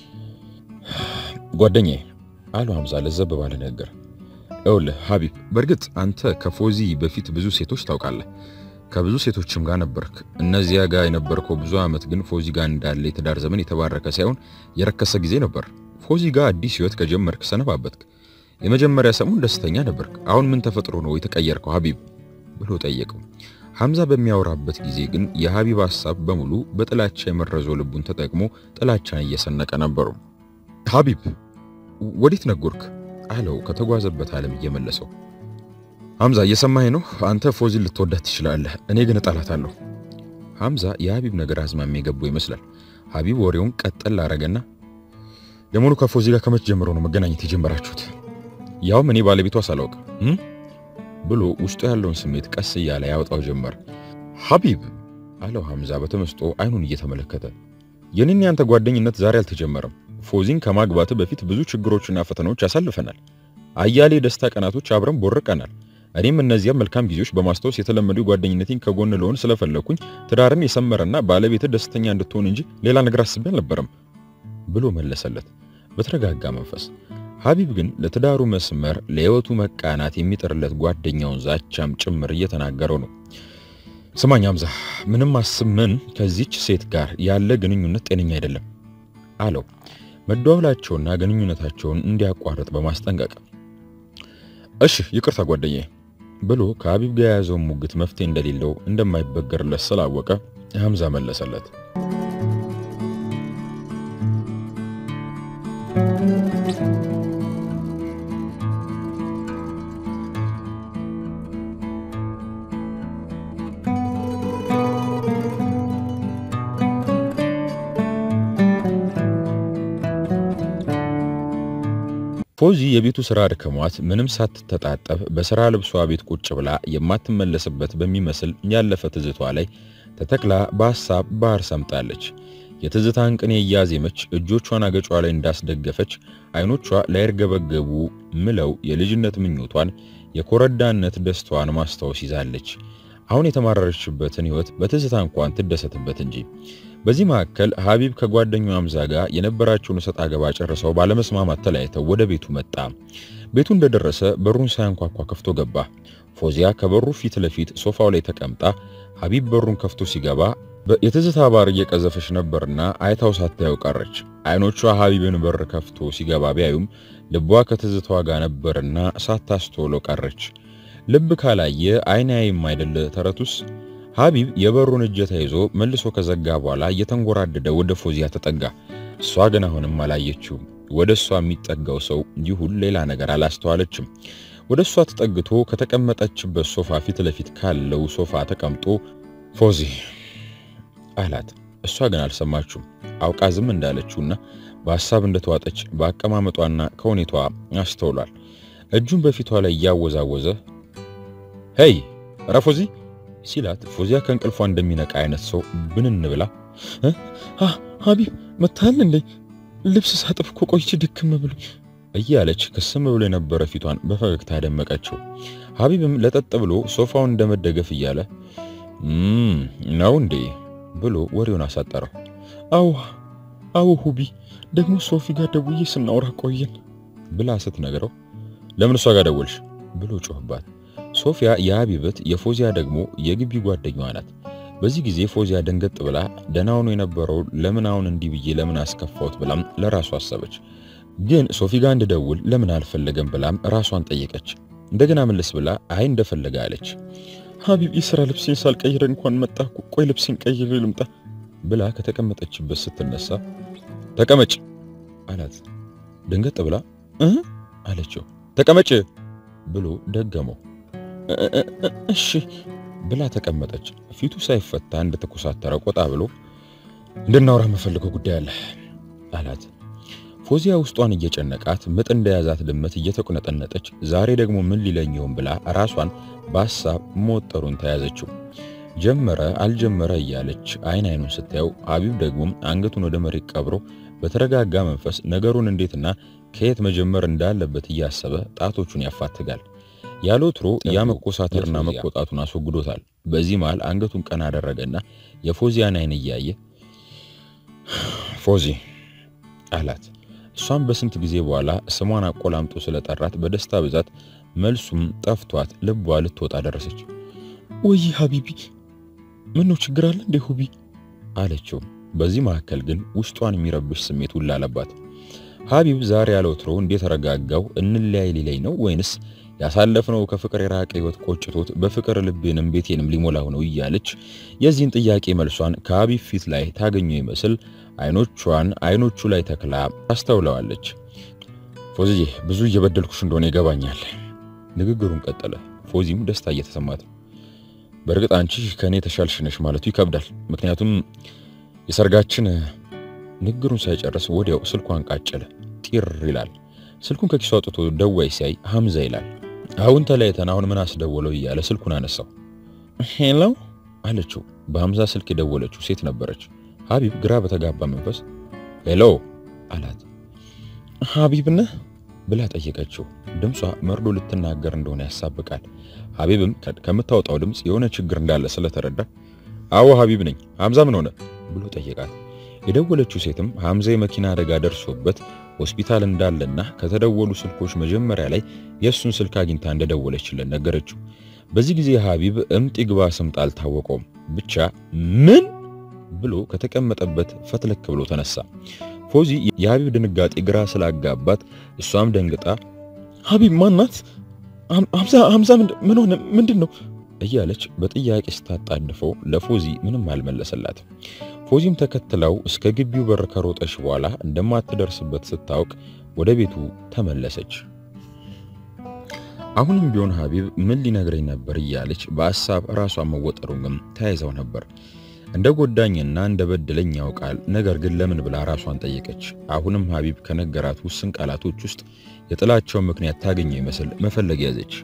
ጓደኛዬ አሉ ሐምዛ ለዘብ ባለ ነገር፣ ይኸውልህ ሀቢብ፣ በእርግጥ አንተ ከፎዚ በፊት ብዙ ሴቶች ታውቃለህ ከብዙ ሴቶችም ጋር ነበርክ። እነዚያ ጋር የነበርከው ብዙ ዓመት ግን ፎዚ ጋር እንዳለ የትዳር ዘመን የተባረከ ሳይሆን የረከሰ ጊዜ ነበር። ፎዚ ጋር አዲስ ሕይወት ከጀመርክ ሰነባበትክ። የመጀመሪያ ሰሞን ደስተኛ ነበርክ። አሁን ምን ተፈጥሮ ነው የተቀየርከው ሀቢብ ብሎ ጠየቀው። ሐምዛ በሚያወራበት ጊዜ ግን የሀቢብ ሐሳብ በሙሉ በጥላቻ የመረዘው ልቡን ተጠቅሞ ጥላቻን እየሰነቀ ነበሩ። ሀቢብ ወዴት ነጎርክ አለው ከተጓዘበት ዓለም እየመለሰው ሐምዛ እየሰማኸኝ ነው? አንተ ፎዚን ልትወዳት ትችላለህ፣ እኔ ግን እጠላታለሁ። ሐምዛ የሀቢብ ነገር አዝማሚ የገባው ይመስላል። ሀቢብ ወሬውን ቀጠል አረገና ለመሆኑ ከፎዚ ጋር ከመቼ ጀምሮ ነው መገናኘት የጀመራችሁት? ያውም እኔ ባለቤቷ ሳላውቅ ብሎ ውስጡ ያለውን ስሜት ቀስ እያለ ያወጣው ጀመር። ሀቢብ አለው ሐምዛ በተመስጦ አይኑን እየተመለከተ የኔና ያንተ ጓደኝነት ዛሬ አልተጀመረም። ፎዚን ከማግባት በፊት ብዙ ችግሮችና ፈተናዎች ያሳልፈናል። አያሌ የደስታ ቀናቶች አብረን ቦርቀናል። እኔም እነዚያም መልካም ጊዜዎች በማስታወስ የተለመዱ ጓደኝነቴን ከጎን ለሆን ስለፈለኩኝ ትዳርን የሰመረና ባለቤት ደስተኛ እንድትሆን እንጂ ሌላ ነገር አስቤ አልነበረም ብሎ መለሰለት በተረጋጋ መንፈስ። ሀቢብ ግን ለትዳሩ መስመር ለሕይወቱ መቃናት የሚጥርለት ጓደኛውን ዛቻም ጭምር እየተናገረው ነው። ስማኝ ሐምዛ፣ ምንም አስብ ምን ከዚች ሴት ጋር ያለ ግንኙነት ጤነኛ አይደለም አለው መደዋወላቸውና ግንኙነታቸውን እንዲያቋርጥ በማስጠንቀቅ እሺ ይቅርታ ጓደኛዬ ብሎ ከሀቢብ ጋር የያዘውን ሙግት መፍትሄ እንደሌለው እንደማይበገርለት ስላወቀ ሐምዛ መለሰለት። ፎዚ የቤቱ ስራ አድክሟት ምንም ሳትተጣጠብ በስራ ልብሷ ቤት ቁጭ ብላ የማትመለስበት በሚመስል ያለፈ ትዝቷ ላይ ተተክላ በሐሳብ ባህር ሰምጣለች። የትዝታን ቅኔ እያዜመች እጆቿን አገጯ ላይ እንዳስደገፈች አይኖቿ ላይርገበገቡ ምለው የልጅነት ምኞቷን የኮረዳነት ደስታዋን ማስታወስ ይዛለች። አሁን የተማረረችበትን ህይወት በትዝታ እንኳን ትደሰትበት እንጂ። በዚህ መካከል ሀቢብ ከጓደኛው ሐምዛ ጋር የነበራቸውን እሰጥ አገባ ጨርሰው ባለመስማማት ተለያይተው ወደ ቤቱ መጣ። ቤቱ እንደደረሰ በሩን ሳያንኳኳ ከፍቶ ገባ። ፎዚያ ከበሩ ፊት ለፊት ሶፋው ላይ ተቀምጣ ሀቢብ በሩን ከፍቶ ሲገባ የትዝታ ባር እየቀዘፈች ነበርና አይታው ሳታየው ቀረች። አይኖቿ ሀቢብን በር ከፍቶ ሲገባ ቢያዩም ልቧ ከትዝታዋ ጋር ነበርና ሳታስተውለው ቀረች። ልብ ካላየ አይን ያይም አይደል ተረቱስ? ሀቢብ የበሩን እጀታ ይዞ መልሶ ከዘጋ በኋላ እየተንጎራደደ ወደ ፎዚያ ተጠጋ። እሷ ግን አሁንም አላየችውም። ወደ እሷ የሚጠጋው ሰው ይሁን ሌላ ነገር አላስተዋለችም። ወደ እሷ ተጠግቶ ከተቀመጠችበት ሶፋ ፊት ለፊት ካለው ሶፋ ተቀምጦ ፎዚ አላት። እሷ ግን አልሰማችውም። አውቃ ዝም እንዳለችውና በሐሳብ እንደተዋጠች በአቀማመጧና ከሁኔቷ አስተውሏል። እጁን በፊቷ ላይ እያወዛወዘ ሄይ ኧረ ፎዚ ሲላት ፎዚያ ከእንቅልፏ እንደሚነቃ አይነት ሰው ብንን ብላ ሀቢብ መታል እንዴ? ልብስ ሳጥፍ እኮ ቆይቼ ድክም ብሎኝ እያለች ክስም ብሎ የነበረ ፊቷን በፈገግታ ያደመቀችው። ሀቢብም ለጠጥ ብሎ ሶፋውን እንደመደገፍ እያለ ነው እንዴ ብሎ ወሬውን አሳጠረው። አዎ አዎ ሁቢ ደግሞ ሶፊ ጋር ደውዬ ስናወራ ቆየን ብላ ስትነግረው ለምን እሷ ጋር ደወልሽ ብሎ ጮህባት። ሶፊያ የሀቢበት የፎዚያ ደግሞ የግቢ ጓደኛዋ ናት። በዚህ ጊዜ ፎዚያ ደንገጥ ብላ ደህና ሆኖ የነበረው ለምን አሁን እንዲህ ብዬ ለምን አስከፋሁት ብላም ለራሷ አሰበች። ግን ሶፊ ጋር እንድደውል ለምን አልፈለገም ብላም ራሷን ጠየቀች። እንደገና መለስ ብላ አይ እንደፈለገ አለች። ሀቢብ የሥራ ልብሴን ሳልቀይር እንኳን መጣ። ቆይ ልብሴን ቀይሬ ልምጣ ብላ ከተቀመጠችበት ስትነሳ ተቀመጭ አላት። ደንገጥ ብላ እ አለችው። ተቀመጭ ብሎ ደገመው። እሺ ብላ ተቀመጠች። ፊቱ ሳይፈታ እንደተኮሳተረ ቆጣ ብሎ እንድናወራ የምፈልገው ጉዳይ አለ አላት። ፎዚያ ውስጧን እየጨነቃት ምጥ እንደያዛት ድመት እየተቁነጠነጠች ዛሬ ደግሞ ምን ሊለኝ ይሆን ብላ ራሷን በሐሳብ መወጠሩን ተያዘችው። ጀመረ አልጀመረ እያለች አይን አይኑን ስታየው ሀቢብ ደግሞ አንገቱን ወደ መሬት ቀብሮ በተረጋጋ መንፈስ ነገሩን እንዴትና ከየት መጀመር እንዳለበት እያሰበ ጣቶቹን ያፋትጋል። ያለ ወትሮ ያ መኮሳተርና መቆጣቱን አስወግዶታል። በዚህ መሃል አንገቱን ቀና አደረገና የፎዚያን አይን እያየ ፎዚ አላት። እሷም በስንት ጊዜ በኋላ ስሟን አቆላምጦ ስለጠራት በደስታ ብዛት መልሱም ጠፍቷት ልቧ ልትወጣ ደረሰች። ወይ ሀቢቢ ምን ነው ችግር አለ እንዴ ሁቢ አለችው። በዚህ መካከል ግን ውስጧን የሚረብሽ ስሜት ሁላ አለባት። ሀቢብ ዛሬ ያለ ወትሮ እንደተረጋጋው እንለያይ ሊለኝ ነው ወይንስ ያሳለፍነው ከፍቅር የራቀ ህይወት ቆጭቶት በፍቅር ልቤንም ቤቴንም ሊሞላው ነው እያለች የዚህን ጥያቄ መልሷን ከሀቢብ ፊት ላይ ታገኘው ይመስል አይኖቿን አይኖቹ ላይ ተክላ አስተውለዋለች። ፎዚዬ ብዙ እየበደልኩሽ እንደሆነ ይገባኛል። ንግግሩን ቀጠለ። ፎዚም ደስታ እየተሰማት በእርግጥ አንቺ ከእኔ የተሻልሽ ነሽ ማለቱ ይከብዳል። ምክንያቱም የሰርጋችን ንግግሩን ሳይጨርስ ወዲያው ስልኳን ቃጨለ። ጢር ይላል። ስልኩን ከኪሱ አውጥቶ ደዋይ ሲያይ ሐምዛ ይላል። አሁን ተለያይተን አሁን ምን አስደወለው እያለ ስልኩን አነሳው። ሄሎ አለችው። በሐምዛ ስልክ የደወለችው ሴት ነበረች። ሀቢብ ግራ በተጋባ መንፈስ ሄሎ አላት። ሀቢብ ነህ ብላ ጠየቀችው። ድምጿ መርዶ ልትናገር እንደሆነ ያሳብቃል። ሀቢብም ከምታወጣው ድምፅ የሆነ ችግር እንዳለ ስለተረዳ አዎ ሀቢብ ነኝ፣ ሐምዛ ምን ሆነ ብሎ ጠየቃት። የደወለችው ሴትም ሐምዛ የመኪና አደጋ ደርሶበት ሆስፒታል እንዳለና ከተደወሉ ስልኮች መጀመሪያ ላይ የእሱን ስልክ አግኝታ እንደደወለችለት ነገረችው። በዚህ ጊዜ ሀቢብ እምጥ ይግባ ስምጥ አልታወቀውም። ብቻ ምን ብሎ ከተቀመጠበት ፈትለክ ብሎ ተነሳ። ፎዚ የሀቢብ ድንጋጤ ግራ ስላጋባት እሷም ደንግጣ ሀቢብ ማናት? ሐምዛ ሐምዛ ምን ሆነ? ምንድን ነው እያለች በጥያቄ ስታጣድፈው ለፎዚ ምንም አልመለሰላትም። ፎዚም ተከትለው እስከ ግቢው በር ከሮጠች በኋላ እንደማትደርስበት ስታውቅ ወደ ቤቱ ተመለሰች። አሁንም ቢሆን ሀቢብ ምን ሊነግረኝ ነበር እያለች በሐሳብ ራሷን መወጠሩን ግን ተያይዘው ነበር። እንደ ጎዳኝና እንደ በደለኝ ያውቃል። ነገር ግን ለምን ብላ ራሷን ጠየቀች። አሁንም ሀቢብ ከነገራት ውስን ቃላቶች ውስጥ የጥላቸውን ምክንያት ታገኘው ይመስል መፈለግ ያዘች።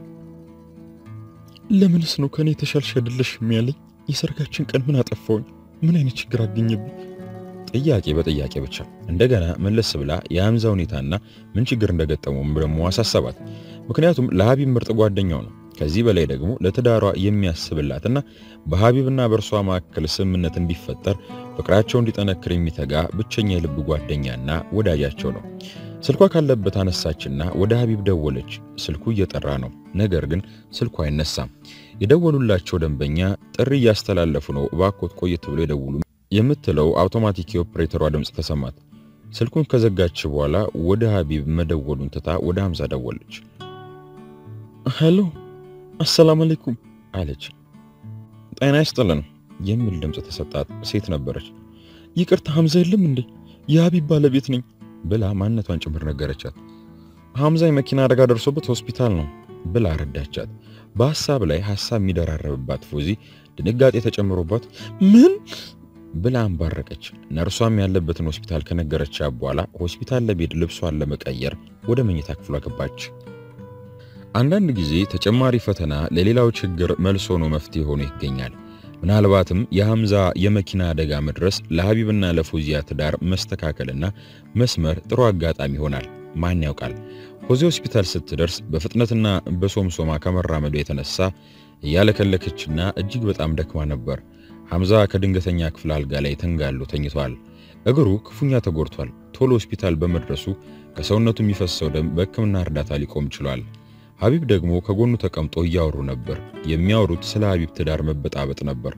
ለምንስ ነው ከኔ የተሻልሽ አይደለሽም ያለኝ? የሰርጋችን ቀን ምን አጠፋውኝ? ምን አይነት ችግር አገኘብኝ? ጥያቄ በጥያቄ ብቻ። እንደገና መለስ ብላ የሐምዛ ሁኔታና ምን ችግር እንደገጠመውም ደግሞ አሳሰባት። ምክንያቱም ለሀቢብ ምርጥ ጓደኛው ነው። ከዚህ በላይ ደግሞ ለትዳሯ የሚያስብላትና በሀቢብና በእርሷ መካከል ስምምነት እንዲፈጠር ፍቅራቸው እንዲጠነክር የሚተጋ ብቸኛ የልብ ጓደኛና ወዳጃቸው ነው። ስልኳ ካለበት አነሳችና ወደ ሀቢብ ደወለች። ስልኩ እየጠራ ነው፣ ነገር ግን ስልኩ አይነሳም። የደወሉላቸው ደንበኛ ጥሪ እያስተላለፉ ነው፣ እባክዎት ቆየት ብሎ ይደውሉ የምትለው አውቶማቲክ የኦፕሬተሯ ድምፅ ተሰማት። ስልኩን ከዘጋች በኋላ ወደ ሀቢብ መደወሉን ትታ ወደ ሐምዛ ደወለች። ሄሎ አሰላም አለይኩም አለች። ጤና ይስጥልን የሚል ድምፅ ተሰጣት። ሴት ነበረች። ይቅርታ ሐምዛ የለም እንዴ? የሀቢብ ባለቤት ነኝ ብላ ማንነቷን ጭምር ነገረቻት። ሐምዛ የመኪና አደጋ ደርሶበት ሆስፒታል ነው ብላ ረዳቻት። በሐሳብ ላይ ሐሳብ የሚደራረብባት ፎዚ ድንጋጤ ተጨምሮባት ምን ብላ አንባረቀች። ነርሷም ያለበትን ሆስፒታል ከነገረቻት በኋላ ሆስፒታል ለቤድ ልብሷን ለመቀየር ወደ መኝታ ክፍሏ ገባች። አንዳንድ ጊዜ ተጨማሪ ፈተና ለሌላው ችግር መልስ ሆኖ መፍትሄ ሆኖ ይገኛል። ምናልባትም የሐምዛ የመኪና አደጋ መድረስ ለሀቢብና ለፎዚያ ትዳር መስተካከልና መስመር ጥሩ አጋጣሚ ይሆናል። ማን ያውቃል? ፎዚ ሆስፒታል ስትደርስ በፍጥነትና በሶምሶማ ከመራመዱ የተነሳ እያለከለከችና እጅግ በጣም ደክማ ነበር። ሐምዛ ከድንገተኛ ክፍል አልጋ ላይ ተንጋሎ ተኝቷል። እግሩ ክፉኛ ተጎድቷል። ቶሎ ሆስፒታል በመድረሱ ከሰውነቱ የሚፈሰው ደም በሕክምና እርዳታ ሊቆም ችሏል። ሀቢብ ደግሞ ከጎኑ ተቀምጦ እያወሩ ነበር። የሚያወሩት ስለ ሀቢብ ትዳር መበጣበጥ ነበር።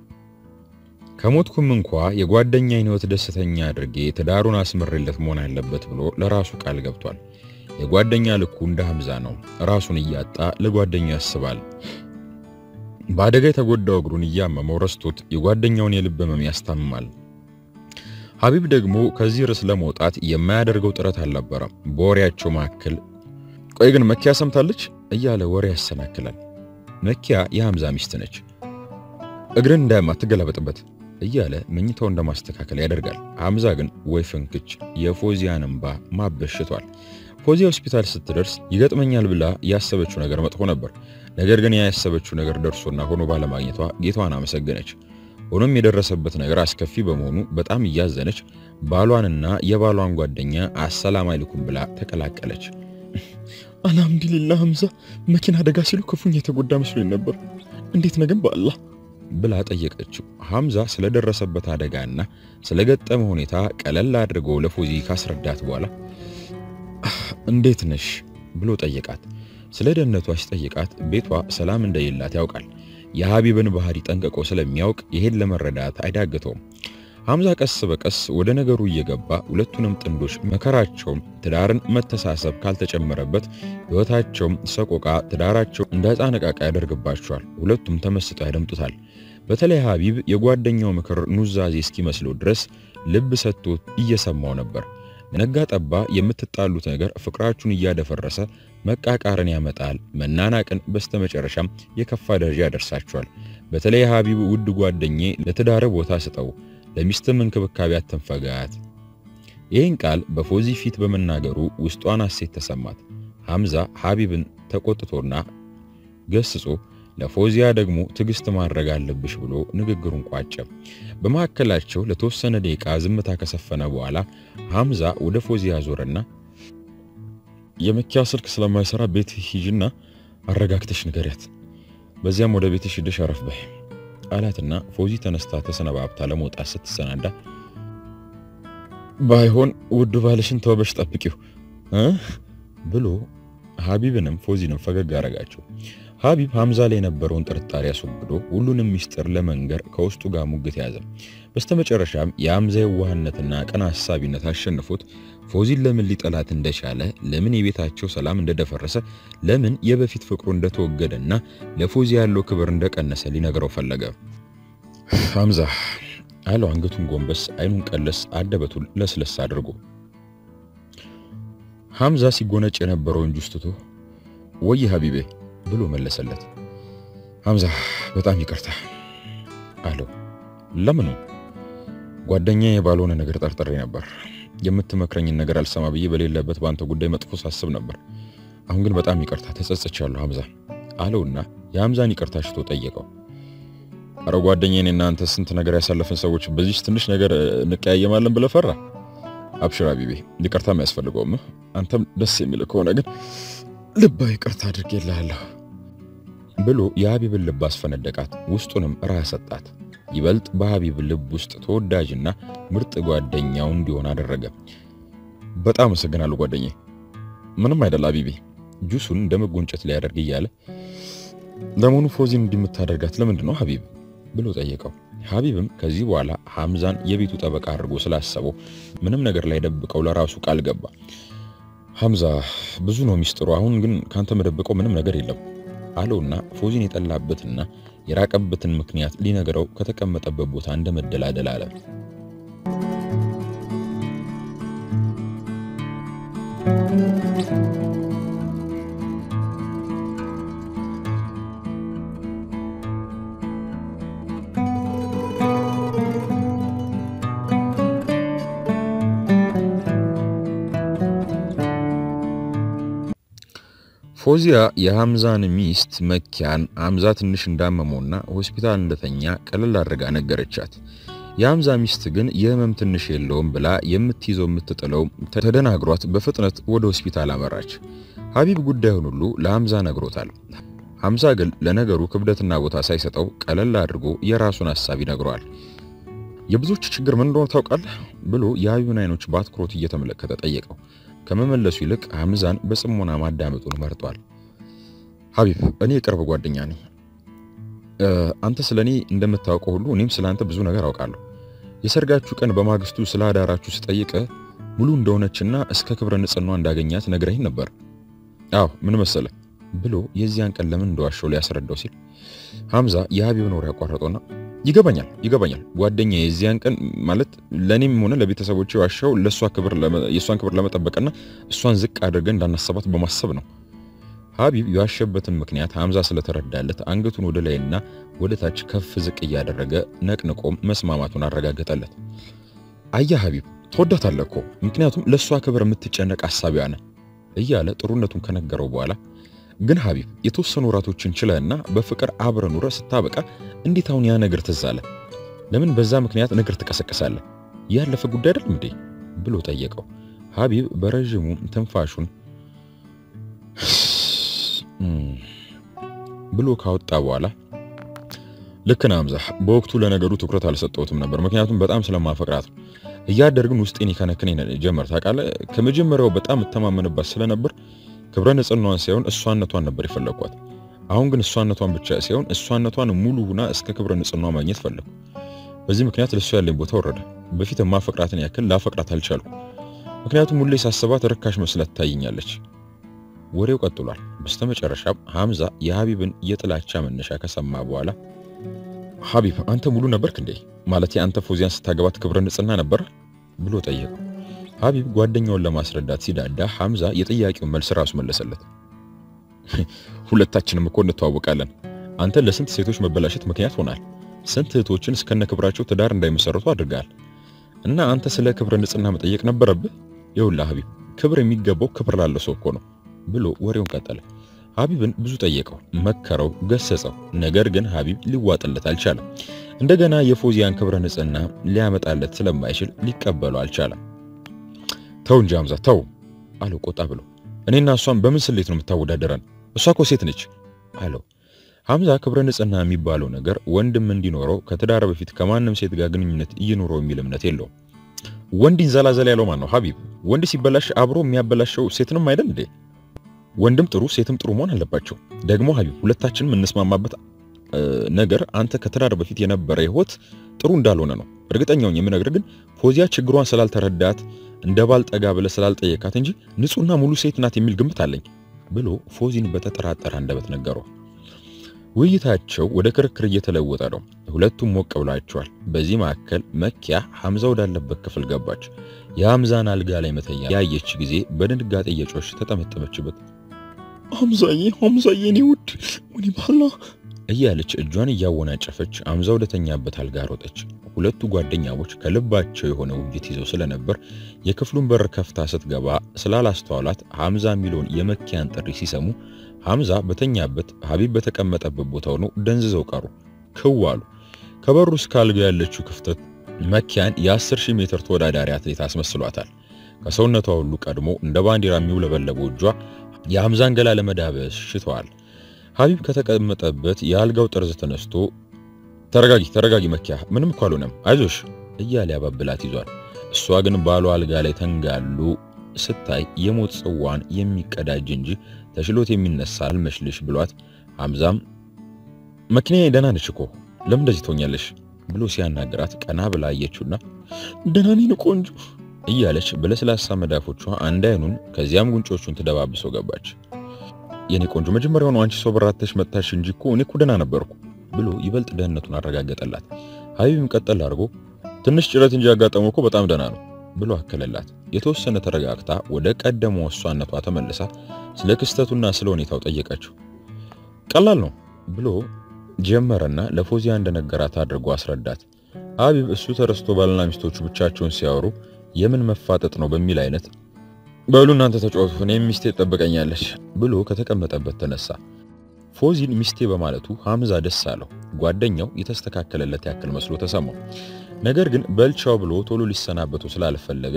ከሞትኩም እንኳ የጓደኛዬን ሕይወት ደስተኛ አድርጌ ትዳሩን አስምሬለት መሆን አለበት ብሎ ለራሱ ቃል ገብቷል። የጓደኛ ልኩ እንደ ሐምዛ ነው። ራሱን እያጣ ለጓደኛው ያስባል። በአደጋ የተጎዳው እግሩን እያመመው ረስቶት የጓደኛውን የልብ ህመም ያስታምማል። ሀቢብ ደግሞ ከዚህ ርዕስ ለመውጣት የማያደርገው ጥረት አልነበረም። በወሬያቸው መካከል ቆይ ግን መኪያ ሰምታለች እያለ ወሬ ያሰናክላል። መኪያ የሐምዛ ሚስት ነች። እግርን እንዳያማ ትገላበጥበት እያለ መኝታው እንደማስተካከል ያደርጋል። ሐምዛ ግን ወይ ፍንክች የፎዚያን እንባ ማበሽቷል። ፎዚያ ሆስፒታል ስትደርስ ይገጥመኛል ብላ ያሰበችው ነገር መጥፎ ነበር። ነገር ግን ያሰበችው ነገር ደርሶና ሆኖ ባለማግኘቷ ጌታዋን አመሰገነች። ሆኖም የደረሰበት ነገር አስከፊ በመሆኑ በጣም እያዘነች ባሏንና የባሏን ጓደኛ አሰላም አለይኩም ብላ ተቀላቀለች። አልሐምዱሊላህ ሐምዛ መኪና አደጋ ሲሉ ክፉኛ የተጎዳ መስሎኝ ነበር። እንዴት ነገም በአላህ ብላ ጠየቀችው። ሐምዛ ስለደረሰበት አደጋና ስለገጠመ ሁኔታ ቀለል አድርጎ ለፎዚ ካስረዳት በኋላ እንዴት ነሽ ብሎ ጠየቃት። ስለ ደህንነቷ ሲጠይቃት ቤቷ ሰላም እንደሌላት ያውቃል። የሀቢብን ባህሪ ጠንቅቆ ስለሚያውቅ ይሄን ለመረዳት አይዳግተውም። ሐምዛ ቀስ በቀስ ወደ ነገሩ እየገባ ሁለቱንም ጥንዶች መከራቸውም ትዳርን መተሳሰብ ካልተጨመረበት ሕይወታቸውም ሰቆቃ ትዳራቸው እንደ ሕፃን ዕቃ ዕቃ ያደርግባቸዋል። ሁለቱም ተመስጠው ያደምጡታል። በተለይ ሀቢብ የጓደኛው ምክር ኑዛዜ እስኪመስለው ድረስ ልብ ሰጥቶ እየሰማው ነበር። ነጋ ጠባ የምትጣሉት ነገር ፍቅራችሁን እያደፈረሰ መቃቃርን ያመጣል፣ መናናቅን፣ በስተመጨረሻም የከፋ ደረጃ ያደርሳችኋል። በተለይ ሀቢብ ውድ ጓደኜ ለትዳር ቦታ ስጠው፣ ለሚስትም እንክብካቤ አትንፈጋት። ይህን ቃል በፎዚ ፊት በመናገሩ ውስጧን ሐሴት ተሰማት። ሐምዛ ሀቢብን ተቆጥቶና ገስጾ ለፎዚያ ደግሞ ትዕግስት ማድረግ አለብሽ ብሎ ንግግሩን ቋጨ። በመካከላቸው ለተወሰነ ደቂቃ ዝምታ ከሰፈነ በኋላ ሐምዛ ወደ ፎዚያ ዞረና የመኪያ ስልክ ስለማይሰራ ቤት ሂጂና አረጋግተሽ ንገሪያት፣ በዚያም ወደ ቤትሽ ሂደሽ አረፍ በይ አላትና ፎዚ ተነስታ ተሰነባብታ ለመውጣት ስትሰናዳ ባይሆን ውዱ ባልሽን ተወበሽ ጠብቂው እ ብሎ ሀቢብንም ፎዚንም ፈገግ አረጋቸው። ሀቢብ ሐምዛ ላይ የነበረውን ጥርጣሬ አስወግዶ ሁሉንም ሚስጥር ለመንገር ከውስጡ ጋር ሙግት ያዘ። በስተመጨረሻም የሐምዛ የዋህነትና ቀና ሐሳቢነት አሸንፎት ፎዚን ለምን ሊጠላት እንደቻለ፣ ለምን የቤታቸው ሰላም እንደደፈረሰ፣ ለምን የበፊት ፍቅሩ እንደተወገደና ለፎዚ ያለው ክብር እንደቀነሰ ሊነግረው ፈለገ። ሐምዛ አለው አንገቱን ጎንበስ፣ አይኑን ቀለስ፣ አደበቱን ለስለስ አድርጎ። ሐምዛ ሲጎነጭ የነበረውን ጁስ ትቶ ወይ ሀቢቤ ብሎ መለሰለት። ሐምዛ በጣም ይቅርታ አለው። ለምኑ? ጓደኛዬ ባልሆነ ነገር ጠርጥሬ ነበር። የምትመክረኝን ነገር አልሰማ ብዬ በሌለበት በአንተ ጉዳይ መጥፎ ሳስብ ነበር። አሁን ግን በጣም ይቅርታ ተጸጽቻለሁ ሐምዛ አለውና የሐምዛን ይቅርታ ሽቶ ጠየቀው። አረ ጓደኛዬ እኔና አንተ ስንት ነገር ያሳለፍን ሰዎች በዚህ ትንሽ ነገር እንቀያየማለን ብለህ ፈራ? አብሽር ሀቢቤ ይቅርታ አያስፈልገውም። አንተም ደስ የሚል ከሆነ ግን ልባዊ ይቅርታ አድርጌልሃለሁ ብሎ የሀቢብን ልብ አስፈነደቃት። ውስጡንም ራህ ሰጣት። ይበልጥ በሀቢብ ልብ ውስጥ ተወዳጅና ምርጥ ጓደኛው እንዲሆን አደረገ። በጣም አመሰግናለሁ ጓደኛዬ። ምንም አይደል ሀቢቤ። ጁሱን እንደ መጎንጨት ሊያደርግ እያለ ለመሆኑ ፎዚን እንዲምታደርጋት ለምንድን ነው ሀቢብ ብሎ ጠየቀው። ሀቢብም ከዚህ በኋላ ሐምዛን የቤቱ ጠበቃ አድርጎ ስላሰበው ምንም ነገር ላይ ደብቀው ለራሱ ቃል ገባ። ሐምዛ ብዙ ነው ሚስጥሩ። አሁን ግን ካንተ መደብቀው ምንም ነገር የለም አለውና ፎዚን የጠላበትና የራቀበትን ምክንያት ሊነግረው ከተቀመጠበት ቦታ እንደ መደላደል አለ። ፎዚያ የሐምዛን ሚስት መኪያን ሐምዛ ትንሽ እንዳመመውና ሆስፒታል እንደተኛ ቀለል አድርጋ ነገረቻት። የሐምዛ ሚስት ግን የህመም ትንሽ የለውም ብላ የምትይዘው የምትጥለው ተደናግሯት በፍጥነት ወደ ሆስፒታል አመራች። ሀቢብ ጉዳዩን ሁሉ ለሐምዛ ነግሮታል። ሐምዛ ግን ለነገሩ ክብደትና ቦታ ሳይሰጠው ቀለል አድርጎ የራሱን ሐሳብ ይነግረዋል። የብዙዎች ችግር ምን እንደሆነ ታውቃለህ ብሎ የሀቢብን አይኖች በአትኩሮት እየተመለከተ ጠየቀው። ከመመለሱ ይልቅ ሐምዛን በጽሞና ማዳመጡን መርጧል። ሀቢብ እኔ የቅርብ ጓደኛ ነኝ። አንተ ስለ እኔ እንደምታውቀው ሁሉ እኔም ስለ አንተ ብዙ ነገር አውቃለሁ። የሰርጋችሁ ቀን በማግስቱ ስለ አዳራችሁ ስጠይቀ ሙሉ እንደሆነችና እስከ ክብረ ንጽህናዋ እንዳገኛት ነግረኝ ነበር። አዎ ምን መሰለ ብሎ የዚያን ቀን ለምን እንደዋሸው ሊያስረዳው ሲል ሐምዛ የሀቢብን ወሬ ያቋረጠውና ይገባኛል ይገባኛል ጓደኛ የዚያን ቀን ማለት ለእኔም ሆነ ለቤተሰቦች ዋሻው ለእሷ ክብር የእሷን ክብር ለመጠበቅና እሷን ዝቅ አድርገን እንዳናሰባት በማሰብ ነው። ሀቢብ የዋሸበትን ምክንያት ሐምዛ ስለተረዳለት አንገቱን ወደ ላይና ወደ ታች ከፍ ዝቅ እያደረገ ነቅንቆም መስማማቱን አረጋገጠለት። አያ ሀቢብ ትወዳታለህ እኮ ምክንያቱም ለእሷ ክብር የምትጨነቅ አሳቢዋ ነህ እያለ ጥሩነቱን ከነገረው በኋላ ግን ሀቢብ የተወሰኑ ወራቶችን ችለህና በፍቅር አብረ ኑረ ስታበቃ እንዴት አሁን ያ ነገር ትዝ አለ? ለምን በዛ ምክንያት ነገር ትቀሰቅሳለህ? ያለፈ ጉዳይ አይደለም እንዴ ብሎ ጠየቀው። ሀቢብ በረዥሙ ትንፋሹን ብሎ ካወጣ በኋላ ልክ ነህ ሐምዛ፣ በወቅቱ ለነገሩ ትኩረት አልሰጠሁትም ነበር፣ ምክንያቱም በጣም ስለማፈቅራት ነው። እያደርግን ውስጤን ይከነክነኝ ጀመር። ታውቃለህ፣ ከመጀመሪያው በጣም እተማመንባት ስለነበር ክብረ ንጽህናዋን ሳይሆን እሷነቷን ነበር የፈለግኳት። አሁን ግን እሷነቷን ብቻ ሳይሆን እሷነቷን ሙሉ ሁና እስከ ክብረ ንጽህናዋ ማግኘት ፈለግኩ። በዚህ ምክንያት ለእሷ ያለኝ ቦታ ወረደ። በፊት የማፈቅራትን ያክል ላፈቅራት አልቻልኩ። ምክንያቱም ሁሌ ሳስባት ርካሽ መስላ ትታየኛለች። ወሬው ቀጥሏል። በስተመጨረሻም ሐምዛ የሀቢብን የጥላቻ መነሻ ከሰማ በኋላ ሀቢብ አንተ ሙሉ ነበርክ እንዴ? ማለት አንተ ፎዚያን ስታገባት ክብረ ንጽህና ነበር ብሎ ጠየቀው። ሀቢብ ጓደኛውን ለማስረዳት ሲዳዳ ሐምዛ የጥያቄውን መልስ ራሱ መለሰለት። ሁለታችንም እኮ እንተዋወቃለን። አንተ ለስንት ሴቶች መበላሸት ምክንያት ሆናል። ስንት እህቶችን እስከነ ክብራቸው ትዳር እንዳይመሰረቱ አድርጋል። እና አንተ ስለ ክብረ ንጽህና መጠየቅ ነበረብህ? ይኸውልህ ሀቢብ ክብር የሚገባው ክብር ላለው ሰው እኮ ነው ብሎ ወሬውን ቀጠለ። ሀቢብን ብዙ ጠየቀው፣ መከረው፣ ገሰጸው። ነገር ግን ሀቢብ ሊዋጥለት አልቻለም። እንደገና የፎዚያን ክብረ ንጽህና ሊያመጣለት ስለማይችል ሊቀበለው አልቻለም። ተው እንጂ ሐምዛ ተው አለው ቆጣ ብሎ። እኔና እሷን በምን ስሌት ነው የምታወዳደረን? እሷ እኮ ሴት ነች አለው። ሐምዛ ክብረ ንጽህና የሚባለው ነገር ወንድም እንዲኖረው ከትዳር በፊት ከማንም ሴት ጋር ግንኙነት እየኖረው የሚል እምነት የለውም። ወንድ ይንዘላዘል ያለው ማን ነው ሀቢብ? ወንድ ሲበላሽ አብሮ የሚያበላሸው ሴትንም አይደል እንዴ? ወንድም ጥሩ ሴትም ጥሩ መሆን አለባቸው። ደግሞ ሀቢብ ሁለታችንም እንስማማበት ነገር አንተ ከትዳር በፊት የነበረ ህይወት ጥሩ እንዳልሆነ ነው እርግጠኛውን የምነግርህ። ግን ፎዚያ ችግሯን ስላልተረዳት እንደ ባል ጠጋ ብለህ ስላልጠየካት እንጂ ንጹህና ሙሉ ሴት ናት የሚል ግምት አለኝ ብሎ ፎዚን በተጠራጠረ አንደበት ነገረው። ውይይታቸው ወደ ክርክር እየተለወጠ ነው። ሁለቱም ሞቅ ብላቸዋል። በዚህ መካከል መኪያ ሐምዛ ወዳለበት ክፍል ገባች። የሐምዛን አልጋ ላይ መተኛ ያየች ጊዜ በድንጋጤ እየጮሽ ተጠመጠመችበት። ሐምዛዬ ሐምዛዬ እኔ ውድ ወኒ ባላ እያለች እጇን እያወናጨፈች ሐምዛ ወደተኛበት አልጋ ሮጠች። ሁለቱ ጓደኛሞች ከልባቸው የሆነ ውይይት ይዘው ስለነበር የክፍሉን በር ከፍታ ስትገባ ስላላስተዋላት ሐምዛ የሚለውን የመኪያን ጥሪ ሲሰሙ ሐምዛ በተኛበት ሀቢብ በተቀመጠበት ቦታ ሆነው ደንዝዘው ቀሩ። ክው አሉ። ከበሩ እስከ አልጋ ያለችው ክፍተት መኪያን የ10 ሺህ ሜትር ተወዳዳሪ አትሌት አስመስሏታል። ከሰውነቷ ሁሉ ቀድሞ እንደ ባንዲራ የሚውለበለበው እጇ የሐምዛን ገላ ለመዳበስ ሽተዋል። ሀቢብ ከተቀመጠበት የአልጋው ጠርዝ ተነስቶ ተረጋጊ ተረጋጊ መኪያ፣ ምንም እኮ አልሆነም፣ አይዞሽ እያለ ያባብላት ይዟል። እሷ ግን ባሏ አልጋ ላይ ተንጋሉ ስታይ የሞት ጽዋን የሚቀዳጅ እንጂ ተሽሎት የሚነሳ አልመስልሽ ብሏት፣ ሐምዛም መኪናዬ ደህና ነች እኮ ለምን እንደዚህ ትሆኛለሽ ብሎ ሲያናገራት ቀና ብላ አየችውና ደህና ነኝ ቆንጆ እያለች በለስላሳ መዳፎቿ አንድ አይኑን ከዚያም ጉንጮቹን ትደባብሰው ገባች። የኔ ቆንጆ መጀመሪያውኑ አንቺ ሰው በራተሽ መጥታሽ እንጂ እኮ እኔ እኮ ደህና ነበርኩ ብሎ ይበልጥ ደህንነቱን አረጋገጠላት። ሀቢብም ቀጠል አድርጎ ትንሽ ጭረት እንጂ ያጋጠመው እኮ በጣም ደህና ነው ብሎ አከለላት። የተወሰነ ተረጋግታ ወደ ቀደመው እሷነቷ ተመልሳ ስለ ክስተቱና ስለ ሁኔታው ጠየቀችው። ቀላል ነው ብሎ ጀመረና ለፎዚያ እንደነገራት አድርጎ አስረዳት። ሀቢብ እሱ ተረስቶ ባልና ሚስቶቹ ብቻቸውን ሲያወሩ የምን መፋጠጥ ነው በሚል አይነት በሉ እናንተ ተጫወቱ፣ እኔም ሚስቴ ትጠብቀኛለች ብሎ ከተቀመጠበት ተነሳ። ፎዚን ሚስቴ በማለቱ ሐምዛ ደስ አለው። ጓደኛው የተስተካከለለት ያክል መስሎ ተሰማው። ነገር ግን በልቻው ብሎ ቶሎ ሊሰናበቱ ስላልፈለገ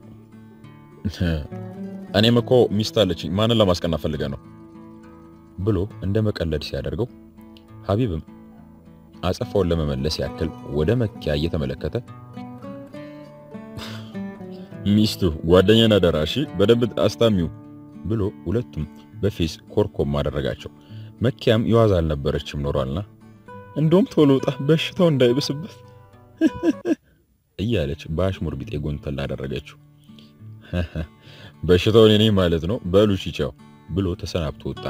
እኔም እኮ ሚስት አለችኝ ማንን ለማስቀናት ፈልገ ነው ብሎ እንደ መቀለድ ሲያደርገው ሀቢብም አጸፋውን ለመመለስ ያክል ወደ መኪያ እየተመለከተ ሚስቱ ጓደኛና ደራሺ በደንብ አስታሚው ብሎ ሁለቱም በፌስ ኮርኮም አደረጋቸው። መኪያም የዋዛ አልነበረችም ኖሯልና እንደውም ቶሎ ውጣ በሽታው እንዳይብስበት እያለች በአሽሙር ቢጤ ጎንተል አደረገችው። በሽታውን እኔ ማለት ነው በሉ ቻው ብሎ ተሰናብቶ ወጣ።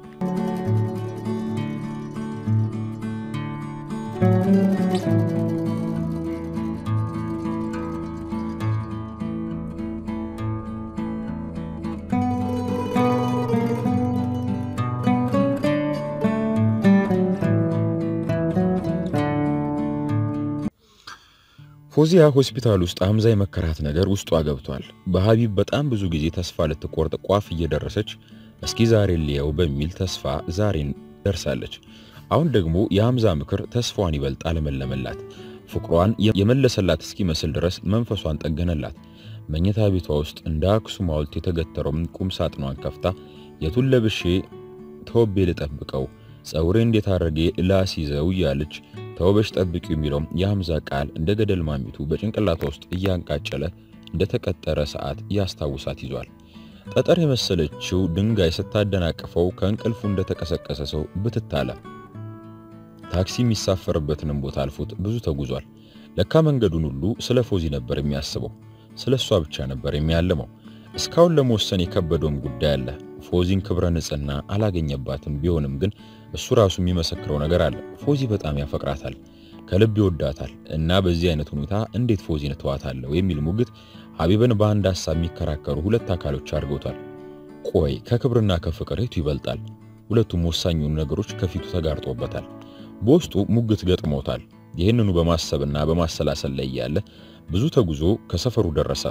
ፎዚያ ሆስፒታል ውስጥ ሐምዛ የመከራት ነገር ውስጧ ገብቷል። በሀቢብ በጣም ብዙ ጊዜ ተስፋ ልትቆርጥ ቋፍ እየደረሰች እስኪ ዛሬ ልየው በሚል ተስፋ ዛሬን ደርሳለች። አሁን ደግሞ የሐምዛ ምክር ተስፋዋን ይበልጥ አለመለመላት። ፍቅሯን የመለሰላት እስኪመስል ድረስ መንፈሷን ጠገነላት። መኝታ ቤቷ ውስጥ እንደ አክሱም ሐውልት የተገተረውን ቁም ሳጥኗን ከፍታ የቱን ለብሼ ተወቤ ልጠብቀው፣ ጸጉሬ እንዴት አድርጌ ላስይዘው እያለች ተውበሽ ጠብቂው የሚለው የሐምዛ ቃል እንደ ገደል ማሚቱ በጭንቅላቷ ውስጥ እያንቃጨለ እንደተቀጠረ ሰዓት ያስታውሳት ይዟል። ጠጠር የመሰለችው ድንጋይ ስታደናቅፈው ከእንቅልፉ እንደተቀሰቀሰ ሰው ብትታለ ታክሲ የሚሳፈርበትንም ቦታ አልፎት ብዙ ተጉዟል። ለካ መንገዱን ሁሉ ስለ ፎዚ ነበር የሚያስበው፣ ስለ እሷ ብቻ ነበር የሚያልመው። እስካሁን ለመወሰን የከበደውም ጉዳይ አለ። ፎዚን ክብረ ንጽህና አላገኘባትም። ቢሆንም ግን እሱ ራሱ የሚመሰክረው ነገር አለ። ፎዚ በጣም ያፈቅራታል፣ ከልብ ይወዳታል እና በዚህ አይነት ሁኔታ እንዴት ፎዚን እተዋታለሁ የሚል ሙግት ሀቢብን በአንድ ሀሳብ የሚከራከሩ ሁለት አካሎች አድርገውታል። ቆይ ከክብርና ከፍቅር የቱ ይበልጣል? ሁለቱም ወሳኝ የሆኑ ነገሮች ከፊቱ ተጋርጦበታል። በውስጡ ሙግት ገጥሞታል። ይህንኑ በማሰብና በማሰላሰል ላይ ያለ ብዙ ተጉዞ ከሰፈሩ ደረሰ።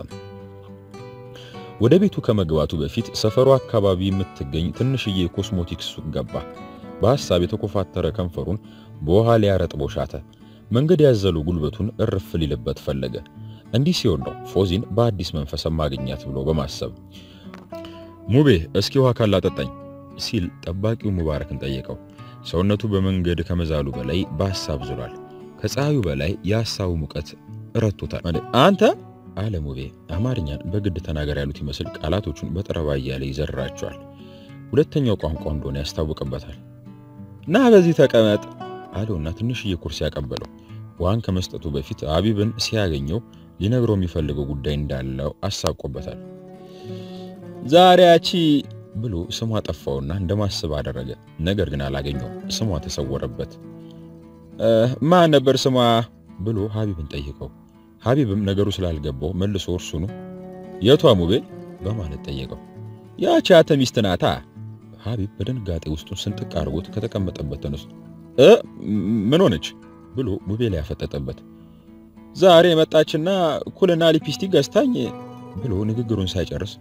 ወደ ቤቱ ከመግባቱ በፊት ሰፈሩ አካባቢ የምትገኝ ትንሽዬ ኮስሞቲክስ ሱቅ ገባ። በሐሳብ የተኮፋተረ ከንፈሩን በውሃ ሊያረጥቦ ሻተ። መንገድ ያዘሉ ጉልበቱን እርፍ ሊልበት ፈለገ። እንዲህ ሲሆን ነው ፎዚን በአዲስ መንፈስ ማግኘት ብሎ በማሰብ ሙቤ እስኪ ውሃ ካላጠጣኝ ሲል ጠባቂው ሙባረክን ጠየቀው። ሰውነቱ በመንገድ ከመዛሉ በላይ በሐሳብ ዝሏል። ከፀሐዩ በላይ የሐሳቡ ሙቀት ረቶታል። አንተ አለ ሙቤ አማርኛን በግድ ተናገር ያሉት ይመስል ቃላቶቹን በጠረባ እያለ ይዘራቸዋል። ሁለተኛው ቋንቋ እንደሆነ ያስታውቅበታል። ና በዚህ ተቀመጥ አለውና ትንሽዬ ኩርሲ ያቀበለው። ውሃን ከመስጠቱ በፊት ሀቢብን ሲያገኘው ሊነግረው የሚፈልገው ጉዳይ እንዳለው አሳቆበታል። ዛሬ ያቺ ብሎ ስሟ ጠፋውና እንደማስብ አደረገ። ነገር ግን አላገኘውም። ስሟ ተሰወረበት። ማን ነበር ስሟ ብሎ ሀቢብን ጠይቀው። ሀቢብም ነገሩ ስላልገባው መልሶ እርሱኑ የቷ ሙቤ በማለት ጠየቀው። ያቺ ያተ ሚስት ናታ። ሀቢብ በድንጋጤ ውስጡን ስንጥቅ አድርጎት ከተቀመጠበት ተነስቶ እ ምን ሆነች ብሎ ሙቤ ላይ ያፈጠጠበት። ዛሬ የመጣችና ኩልና ሊፕስቲክ ገዝታኝ ብሎ ንግግሩን ሳይጨርስ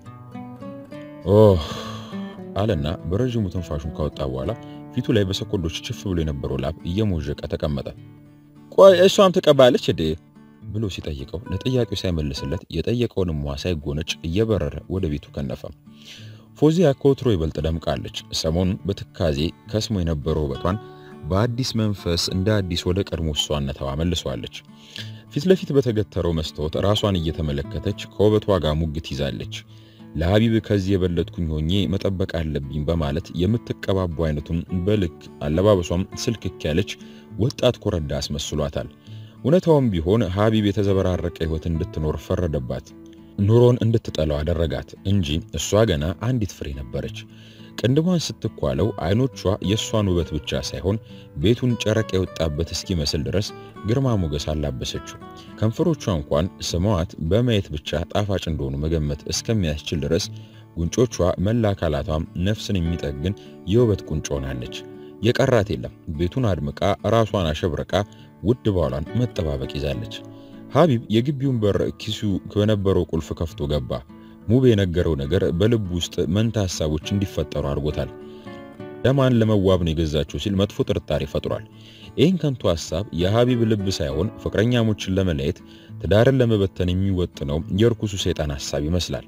ኦህ አለና በረዥሙ ትንፋሹን ካወጣ በኋላ ፊቱ ላይ በሰኮንዶች ችፍ ብሎ የነበረው ላብ እየሞዠቀ ተቀመጠ። ቆይ እሷም ትቀባለች እዴ ብሎ ሲጠይቀው ለጥያቄው ሳይመልስለት የጠየቀውንም ውሃ ሳይጎነጭ እየበረረ ወደ ቤቱ ከነፈ። ፎዚያ ከወትሮ ይበልጥ ደምቃለች። ሰሞኑን በትካዜ ከስሞ የነበረው ውበቷን በአዲስ መንፈስ እንደ አዲስ ወደ ቀድሞ እሷነቷ መልሷለች። ፊት ለፊት በተገተረው መስታወት ራሷን እየተመለከተች ከውበቷ ጋር ሙግት ይዛለች። ለሀቢብ ከዚህ የበለጥኩኝ ሆኜ መጠበቅ አለብኝ በማለት የምትቀባቡ አይነቱን በልክ አለባበሷም ስልክክ ያለች ወጣት ኮረዳ አስመስሏታል። እውነታውም ቢሆን ሀቢብ የተዘበራረቀ ሕይወት እንድትኖር ፈረደባት። ኑሮን እንድትጠላው አደረጋት እንጂ እሷ ገና አንዲት ፍሬ ነበረች። ቅንድቧን ስትኳለው አይኖቿ የእሷን ውበት ብቻ ሳይሆን ቤቱን ጨረቃ የወጣበት እስኪመስል ድረስ ግርማ ሞገስ አላበሰችው። ከንፈሮቿ እንኳን ስመዋት በማየት ብቻ ጣፋጭ እንደሆኑ መገመት እስከሚያስችል ድረስ ጉንጮቿ፣ መላ አካላቷም ነፍስን የሚጠግን የውበት ቁንጮ ሆናለች። የቀራት የለም። ቤቱን አድምቃ ራሷን አሸብርቃ ውድ ባሏን መጠባበቅ ይዛለች። ሀቢብ የግቢውን በር ኪሱ በነበረው ቁልፍ ከፍቶ ገባ። ሙቤ የነገረው ነገር በልቡ ውስጥ መንታ ሀሳቦች እንዲፈጠሩ አድርጎታል። ለማን ለመዋብ ነው የገዛችው ሲል መጥፎ ጥርጣሬ ፈጥሯል። ይህን ከንቱ ሀሳብ የሀቢብ ልብ ሳይሆን ፍቅረኛሞችን ለመለየት ትዳርን ለመበተን የሚወጥነው የርኩሱ ሰይጣን ሀሳብ ይመስላል።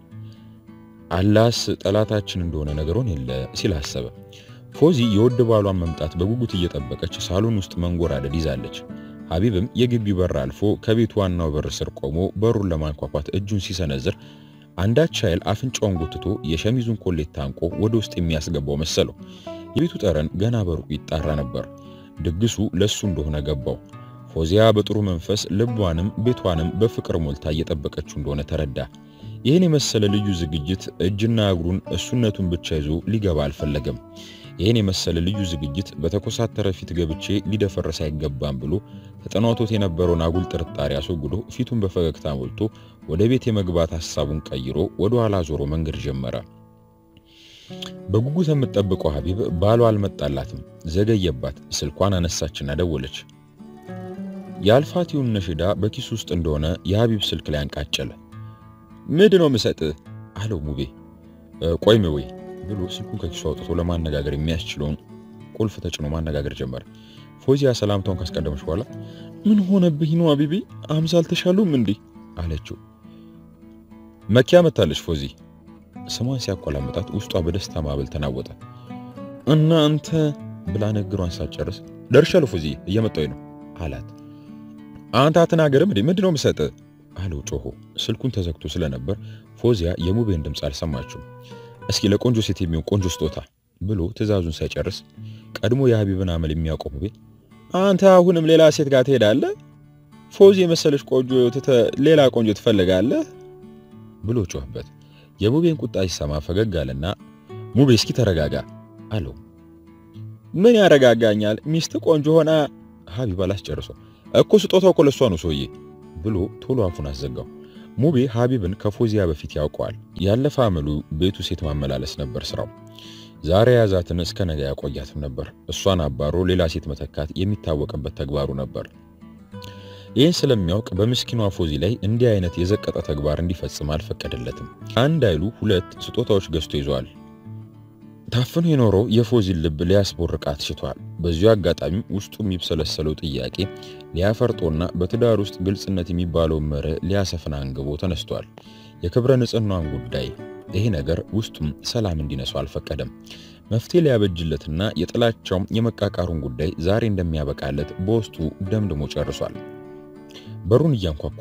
አላስ ጠላታችን እንደሆነ ነገሩን የለ ሲል አሰበ። ፎዚ የውድ ባሏን መምጣት በጉጉት እየጠበቀች ሳሎን ውስጥ መንጎራደድ ይዛለች። ሀቢብም የግቢው በር አልፎ ከቤቱ ዋናው በር ስር ቆሞ በሩን ለማንኳኳት እጁን ሲሰነዝር አንዳች ኃይል አፍንጫውን ጎትቶ የሸሚዙን ኮሌት ታንቆ ወደ ውስጥ የሚያስገባው መሰለው። የቤቱ ጠረን ገና በሩቁ ይጣራ ነበር። ድግሱ ለሱ እንደሆነ ገባው። ፎዚያ በጥሩ መንፈስ ልቧንም ቤቷንም በፍቅር ሞልታ እየጠበቀችው እንደሆነ ተረዳ። ይህን የመሰለ ልዩ ዝግጅት እጅና እግሩን እሱነቱን ብቻ ይዞ ሊገባ አልፈለገም። ይህን የመሰለ ልዩ ዝግጅት በተኮሳተረ ፊት ገብቼ ሊደፈረስ አይገባም ብሎ ተጠናቶት የነበረውን አጉል ጥርጣሬ አስወግዶ ፊቱን በፈገግታ ሞልቶ ወደ ቤት የመግባት ሐሳቡን ቀይሮ ወደ ኋላ ዞሮ መንገድ ጀመረ። በጉጉት የምትጠብቀው ሀቢብ ባሏ አልመጣላትም። ዘገየባት። ስልኳን አነሳችና ደወለች። የአልፋቲውን ነሽዳ በኪሱ ውስጥ እንደሆነ የሀቢብ ስልክ ላይ አንቃጨለ። ምንድን ነው የምሰጥህ አለው ሙቤ። ቆይም ወይ ብሎ ስልኩን ከኪሱ አውጥቶ ለማነጋገር የሚያስችለውን ቁልፍ ተጭኖ ማነጋገር ጀመረ። ፎዚያ ሰላምታውን ካስቀደመች በኋላ ምን ሆነብኝ ነው አቢቢ አምሳ አልተሻሉም እንዴ አለችው። መኪያ መታለች ፎዚ ስሟን ሲያቆላምጣት ውስጧ በደስታ ማዕበል ተናወጠ። እናንተ ብላ ንግሯን ሳትጨርስ ደርሻለሁ ፎዚ እየመጣሁ ነው አላት። አንተ አትናገርም እንዴ ምንድነው የምሰጥህ አለው ጮሆ። ስልኩን ተዘግቶ ስለነበር ፎዚያ የሙቤን ድምፅ አልሰማችውም። እስኪ ለቆንጆ ሴት የሚሆን ቆንጆ ስጦታ ብሎ ትዕዛዙን ሳይጨርስ ቀድሞ የሀቢብን አመል የሚያውቀው ሙቤ አንተ አሁንም ሌላ ሴት ጋር ትሄዳለህ? ፎዚ የመሰለች ቆንጆ ትተህ ሌላ ቆንጆ ትፈልጋለህ? ብሎ ጮህበት። የሙቤን ቁጣ ሲሰማ ፈገግ አለና ሙቤ እስኪ ተረጋጋ አለው። ምን ያረጋጋኛል? ሚስት ቆንጆ ሆና ሀቢብ አላስጨርሶ እኮ ስጦታው እኮ ለሷ ነው ሰውዬ ብሎ ቶሎ አፉን አዘጋው። ሙቤ ሀቢብን ከፎዚያ በፊት ያውቀዋል። ያለፈ አመሉ ቤቱ ሴት ማመላለስ ነበር ስራው። ዛሬ የያዛትን እስከ ነገ ያቆያትም ነበር። እሷን አባሮ ሌላ ሴት መተካት የሚታወቅበት ተግባሩ ነበር። ይህን ስለሚያውቅ በምስኪኗ ፎዚ ላይ እንዲህ አይነት የዘቀጠ ተግባር እንዲፈጽም አልፈቀደለትም። አንድ አይሉ ሁለት ስጦታዎች ገዝቶ ይዘዋል። ታፍኖ የኖረው የፎዚን ልብ ሊያስቦርቃት ሽቷል። በዚሁ አጋጣሚ ውስጡ የሚብሰለሰለው ጥያቄ ሊያፈርጦና በትዳር ውስጥ ግልጽነት የሚባለውን መርህ ሊያሰፍን አንግቦ ተነስቷል። የክብረ ንጽህናን ጉዳይ ይሄ ነገር ውስጡም ሰላም እንዲነሱ አልፈቀደም። መፍትሄ ሊያበጅለትና የጥላቻውም የመቃቃሩን ጉዳይ ዛሬ እንደሚያበቃለት በውስጡ ደምድሞ ጨርሷል። በሩን እያንኳኳ ነው።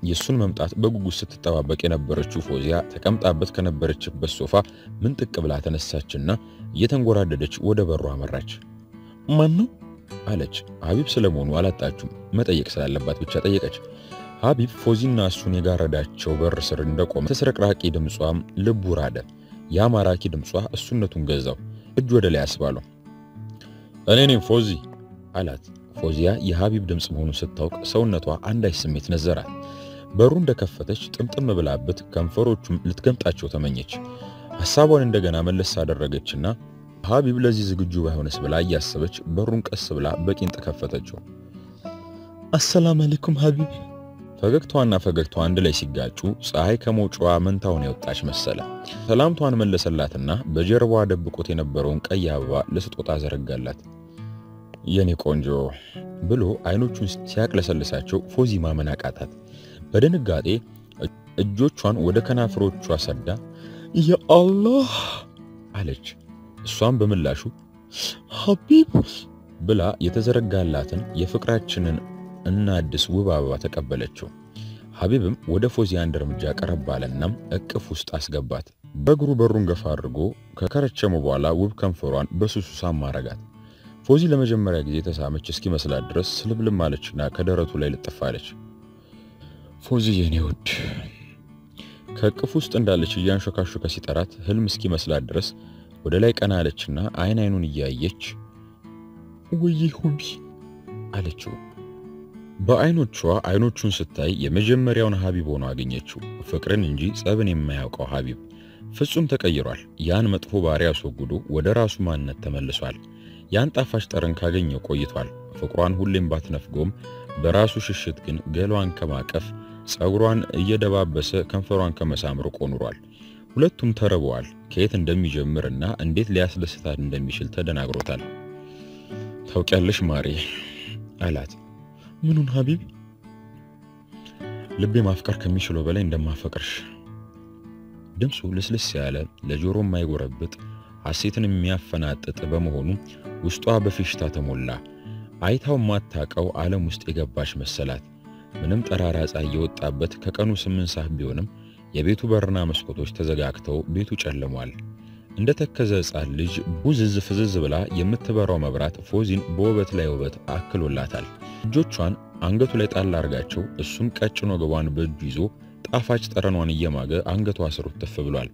የእሱን መምጣት በጉጉት ስትጠባበቅ የነበረችው ፎዚያ ተቀምጣበት ከነበረችበት ሶፋ ምንጥቅ ብላ ተነሳችና እየተንጎራደደች ወደ በሩ አመራች። ማን ነው አለች። ሀቢብ ስለመሆኑ አላጣችም። መጠየቅ ስላለባት ብቻ ጠየቀች። ሀቢብ ፎዚና እሱን የጋረዳቸው በር ስር እንደቆመ ተስረቅራቂ ድምጿም ልቡ ራደ። ያ ማራኪ ድምጿ እሱነቱን ገዛው። እጅ ወደ ላይ አስባለው። እኔ ነኝ ፎዚ አላት። ፎዚያ የሀቢብ ድምፅ መሆኑን ስታውቅ ሰውነቷ አንዳች ስሜት ነዘራት። በሩ እንደከፈተች ጥምጥም ብላበት ከንፈሮቹም ልትገምጣቸው ተመኘች። ሐሳቧን እንደገና መለስ አደረገችና ሀቢብ ለዚህ ዝግጁ ባይሆንስ ብላ እያሰበች በሩን ቀስ ብላ በቂንጥ ከፈተችው። አሰላም አለይኩም ሀቢብ። ፈገግታዋና ፈገግታዋ አንድ ላይ ሲጋጩ ፀሐይ ከመውጫዋ መንታውን የወጣች መሰለ። ሰላምቷን መለሰላትና በጀርባዋ ደብቆት የነበረውን ቀይ አበባ ለስጦታ ዘረጋላት። የኔ ቆንጆ ብሎ አይኖቹን ሲያቅለሰልሳቸው ፎዚ ማመን አቃታት። በድንጋጤ እጆቿን ወደ ከናፍሮቿ ሰዳ የአላህ አለች። እሷም በምላሹ ሀቢብ ብላ የተዘረጋላትን የፍቅራችንን እናድስ ውብ አበባ ተቀበለችው። ሀቢብም ወደ ፎዚያ አንድ እርምጃ ቀረብ አለና እቅፍ ውስጥ አስገባት። በእግሩ በሩን ገፋ አድርጎ ከከረቸሙ በኋላ ውብ ከንፈሯን በሱሱ ሳም አረጋት። ፎዚ ለመጀመሪያ ጊዜ ተሳመች እስኪመስላት ድረስ ስልብልም አለችና ከደረቱ ላይ ልጥፍ አለች። ፎዚ የኔ ውድ ከእቅፍ ውስጥ እንዳለች እያንሾካሾከ ሲጠራት ህልም እስኪመስላት ድረስ ወደ ላይ ቀና አለችና አይን አይኑን እያየች ውይ ሁቢ አለችው። በአይኖቿ አይኖቹን ስታይ የመጀመሪያውን ሀቢብ ሆኖ አገኘችው። ፍቅርን እንጂ ጸብን የማያውቀው ሀቢብ ፍጹም ተቀይሯል። ያን መጥፎ ባህሪ አስወግዶ ወደ ራሱ ማንነት ተመልሷል። ያን ጣፋጭ ጠረን ካገኘው ቆይቷል። ፍቅሯን ሁሌም ባትነፍገውም በራሱ ሽሽት ግን ገሏን ከማቀፍ ጸጉሯን እየደባበሰ ከንፈሯን ከመሳም ርቆ ኑሯል። ሁለቱም ተርበዋል። ከየት እንደሚጀምርና እንዴት ሊያስደስታት እንደሚችል ተደናግሮታል። ታውቂያለሽ ማሬ አላት። ምኑን ሀቢብ? ልቤ ማፍቀር ከሚችለው በላይ እንደማፈቅርሽ። ድምፁ ልስልስ ያለ ለጆሮ የማይጎረብጥ ሐሴትን የሚያፈናጥጥ በመሆኑ ውስጧ በፌሽታ ተሞላ። አይታው ማታቀው ዓለም ውስጥ የገባች መሰላት። ምንም ጠራራ ፀሐይ የወጣበት ከቀኑ ስምንት ሰዓት ቢሆንም የቤቱ በርና መስኮቶች ተዘጋግተው ቤቱ ጨልሟል። እንደ ተከዘ ሕፃን ልጅ ቡዝዝ ፍዝዝ ብላ የምትበራው መብራት ፎዚን በውበት ላይ ውበት አክሎላታል። እጆቿን አንገቱ ላይ ጣል አርጋቸው እሱም ቀጭን ወገቧን በእጁ ይዞ ጣፋጭ ጠረኗን እየማገ አንገቷ ስር ትፍ ብሏል።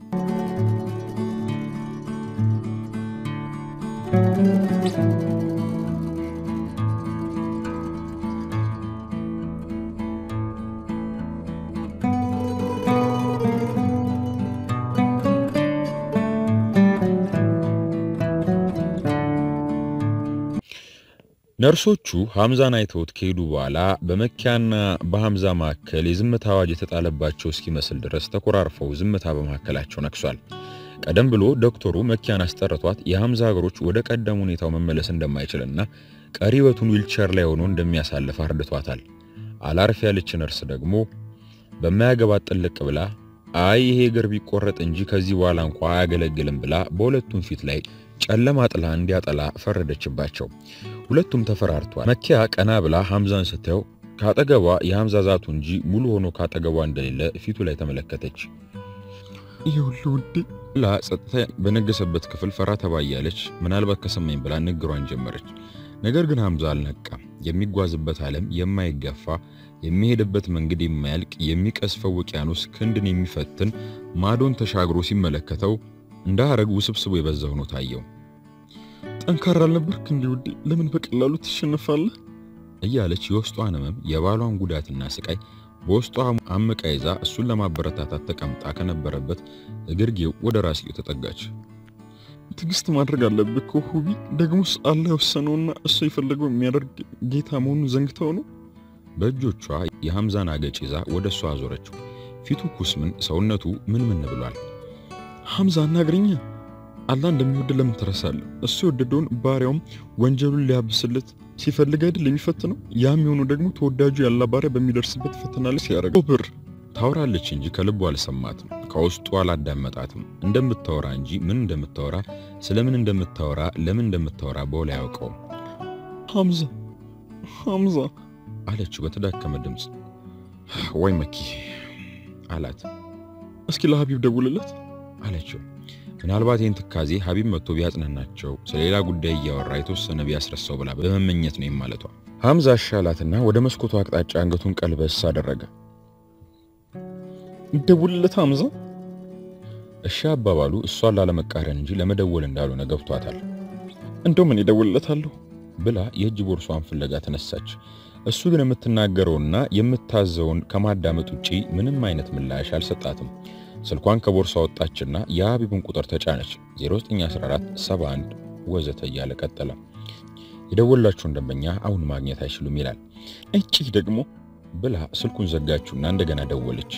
ነርሶቹ ሐምዛን አይተውት ከሄዱ በኋላ በመኪያና በሐምዛ መካከል የዝምታ አዋጅ የተጣለባቸው እስኪመስል ድረስ ተኮራርፈው ዝምታ በመካከላቸው ነክሷል። ቀደም ብሎ ዶክተሩ መኪያን አስጠርቷት የሐምዛ እግሮች ወደ ቀደም ሁኔታው መመለስ እንደማይችልና ቀሪ ሕይወቱን ዊልቸር ላይ ሆኖ እንደሚያሳልፍ አርድቷታል። አላርፍ ያለች ነርስ ደግሞ በማያገባት ጥልቅ ብላ አይ ይሄ እግር ቢቆረጥ እንጂ ከዚህ በኋላ እንኳ አያገለግልም ብላ በሁለቱም ፊት ላይ ጨለማ ጥላ እንዲያጠላ ፈረደችባቸው። ሁለቱም ተፈራርቷል። መኪያ ቀና ብላ ሐምዛን ስታየው ካጠገቧ የሐምዛ ዛቱ እንጂ ሙሉ ሆኖ ካጠገቧ እንደሌለ ፊቱ ላይ ተመለከተች። ይኸውልህ ውዴ ላ ጸጥታ በነገሰበት ክፍል ፈራ ተባያለች። ምናልባት ከሰማኝ ብላ ንግሯን ጀመረች። ነገር ግን ሐምዛ አልነቃም። የሚጓዝበት ዓለም የማይገፋ የሚሄድበት መንገድ የማያልቅ የሚቀስፈው ውቅያኖስ ክንድን የሚፈትን ማዶን ተሻግሮ ሲመለከተው እንደ ሐረግ ውስብስቡ የበዛ ሆኖ ታየው። ጠንካራ አልነበርክ እንዲህ ውዴ? ለምን በቀላሉ ትሸነፋለህ? እያለች የውስጧን ሕመም የባሏን ጉዳትና ስቃይ በውስጧ አምቃ ይዛ እሱን ለማበረታታት ተቀምጣ ከነበረበት እግርጌው ወደ ራስጌው ተጠጋች። ትዕግስት ማድረግ አለብህ እኮ ሁቢ። ደግሞስ አላህ የወሰነውና እሱ የፈለገው የሚያደርግ ጌታ መሆኑን ዘንግተው ነው። በእጆቿ የሐምዛን አገጭ ይዛ ወደ እሷ አዞረችው። ፊቱ ኩስምን፣ ሰውነቱ ምን ምን ብሏል። ሐምዛ አናግረኛ። አላህ እንደሚወድ ለምን ትረሳለህ? እሱ የወደደውን ባሪያውም ወንጀሉን ሊያብስለት ሲፈልግ አይደል የሚፈትነው? ያም የሆኑ ደግሞ ተወዳጁ ያላ ባሪያ በሚደርስበት ፈተና ላይ ሲያደርገው ብር ታወራለች እንጂ ከልቡ አልሰማትም፣ ከውስጡ አላዳመጣትም። እንደምታወራ እንጂ ምን እንደምታወራ ስለምን እንደምታወራ ለምን እንደምታወራ በውል አያውቀውም። ሐምዛ ሐምዛ አለችው በተዳከመ ድምፅ። ወይ መኪ አላት። እስኪ ለሀቢብ ደውልለት አለችው። ምናልባት ይህን ትካዜ ሀቢብ መጥቶ ቢያጽናናቸው ስለሌላ ጉዳይ እያወራ የተወሰነ ቢያስረሳው ብላ በመመኘት ነው ማለቷ። ሐምዛ አሻላትና ወደ መስኮቱ አቅጣጫ አንገቱን ቀልበስ አደረገ። ደውልለት ሐምዛ። እሺ አባባሉ እሷን ላለመቃረን እንጂ ለመደወል እንዳልሆነ ገብቷታል። እንደው ምን ይደውልለታለሁ ብላ የእጅ ቦርሷን ፍለጋ ተነሳች። እሱ ግን የምትናገረውና የምታዘውን ከማዳመጥ ውጪ ምንም አይነት ምላሽ አልሰጣትም። ስልኳን ከቦርሳ ወጣችና የሀቢብን ቁጥር ተጫነች። 0914 71 ወዘተ እያለ ቀጠለ። የደወላችሁን ደንበኛ አሁን ማግኘት አይችሉም ይላል። እጪ ደግሞ ብላ ስልኩን ዘጋችሁና እንደገና ደወለች።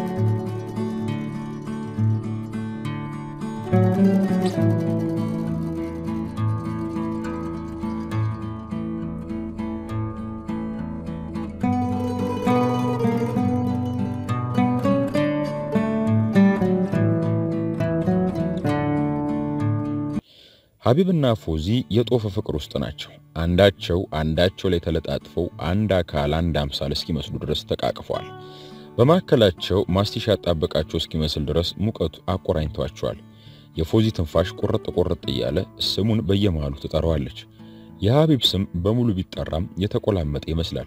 ሀቢብና ፎዚ የጦፈ ፍቅር ውስጥ ናቸው። አንዳቸው አንዳቸው ላይ ተለጣጥፈው አንድ አካል አንድ አምሳል እስኪመስሉ ድረስ ተቃቅፈዋል። በማዕከላቸው ማስቲሽ ያጣበቃቸው እስኪመስል ድረስ ሙቀቱ አቆራኝቷቸዋል። የፎዚ ትንፋሽ ቁርጥ ቁርጥ እያለ ስሙን በየመሃሉ ትጠራዋለች። የሀቢብ ስም በሙሉ ቢጠራም የተቆላመጠ ይመስላል።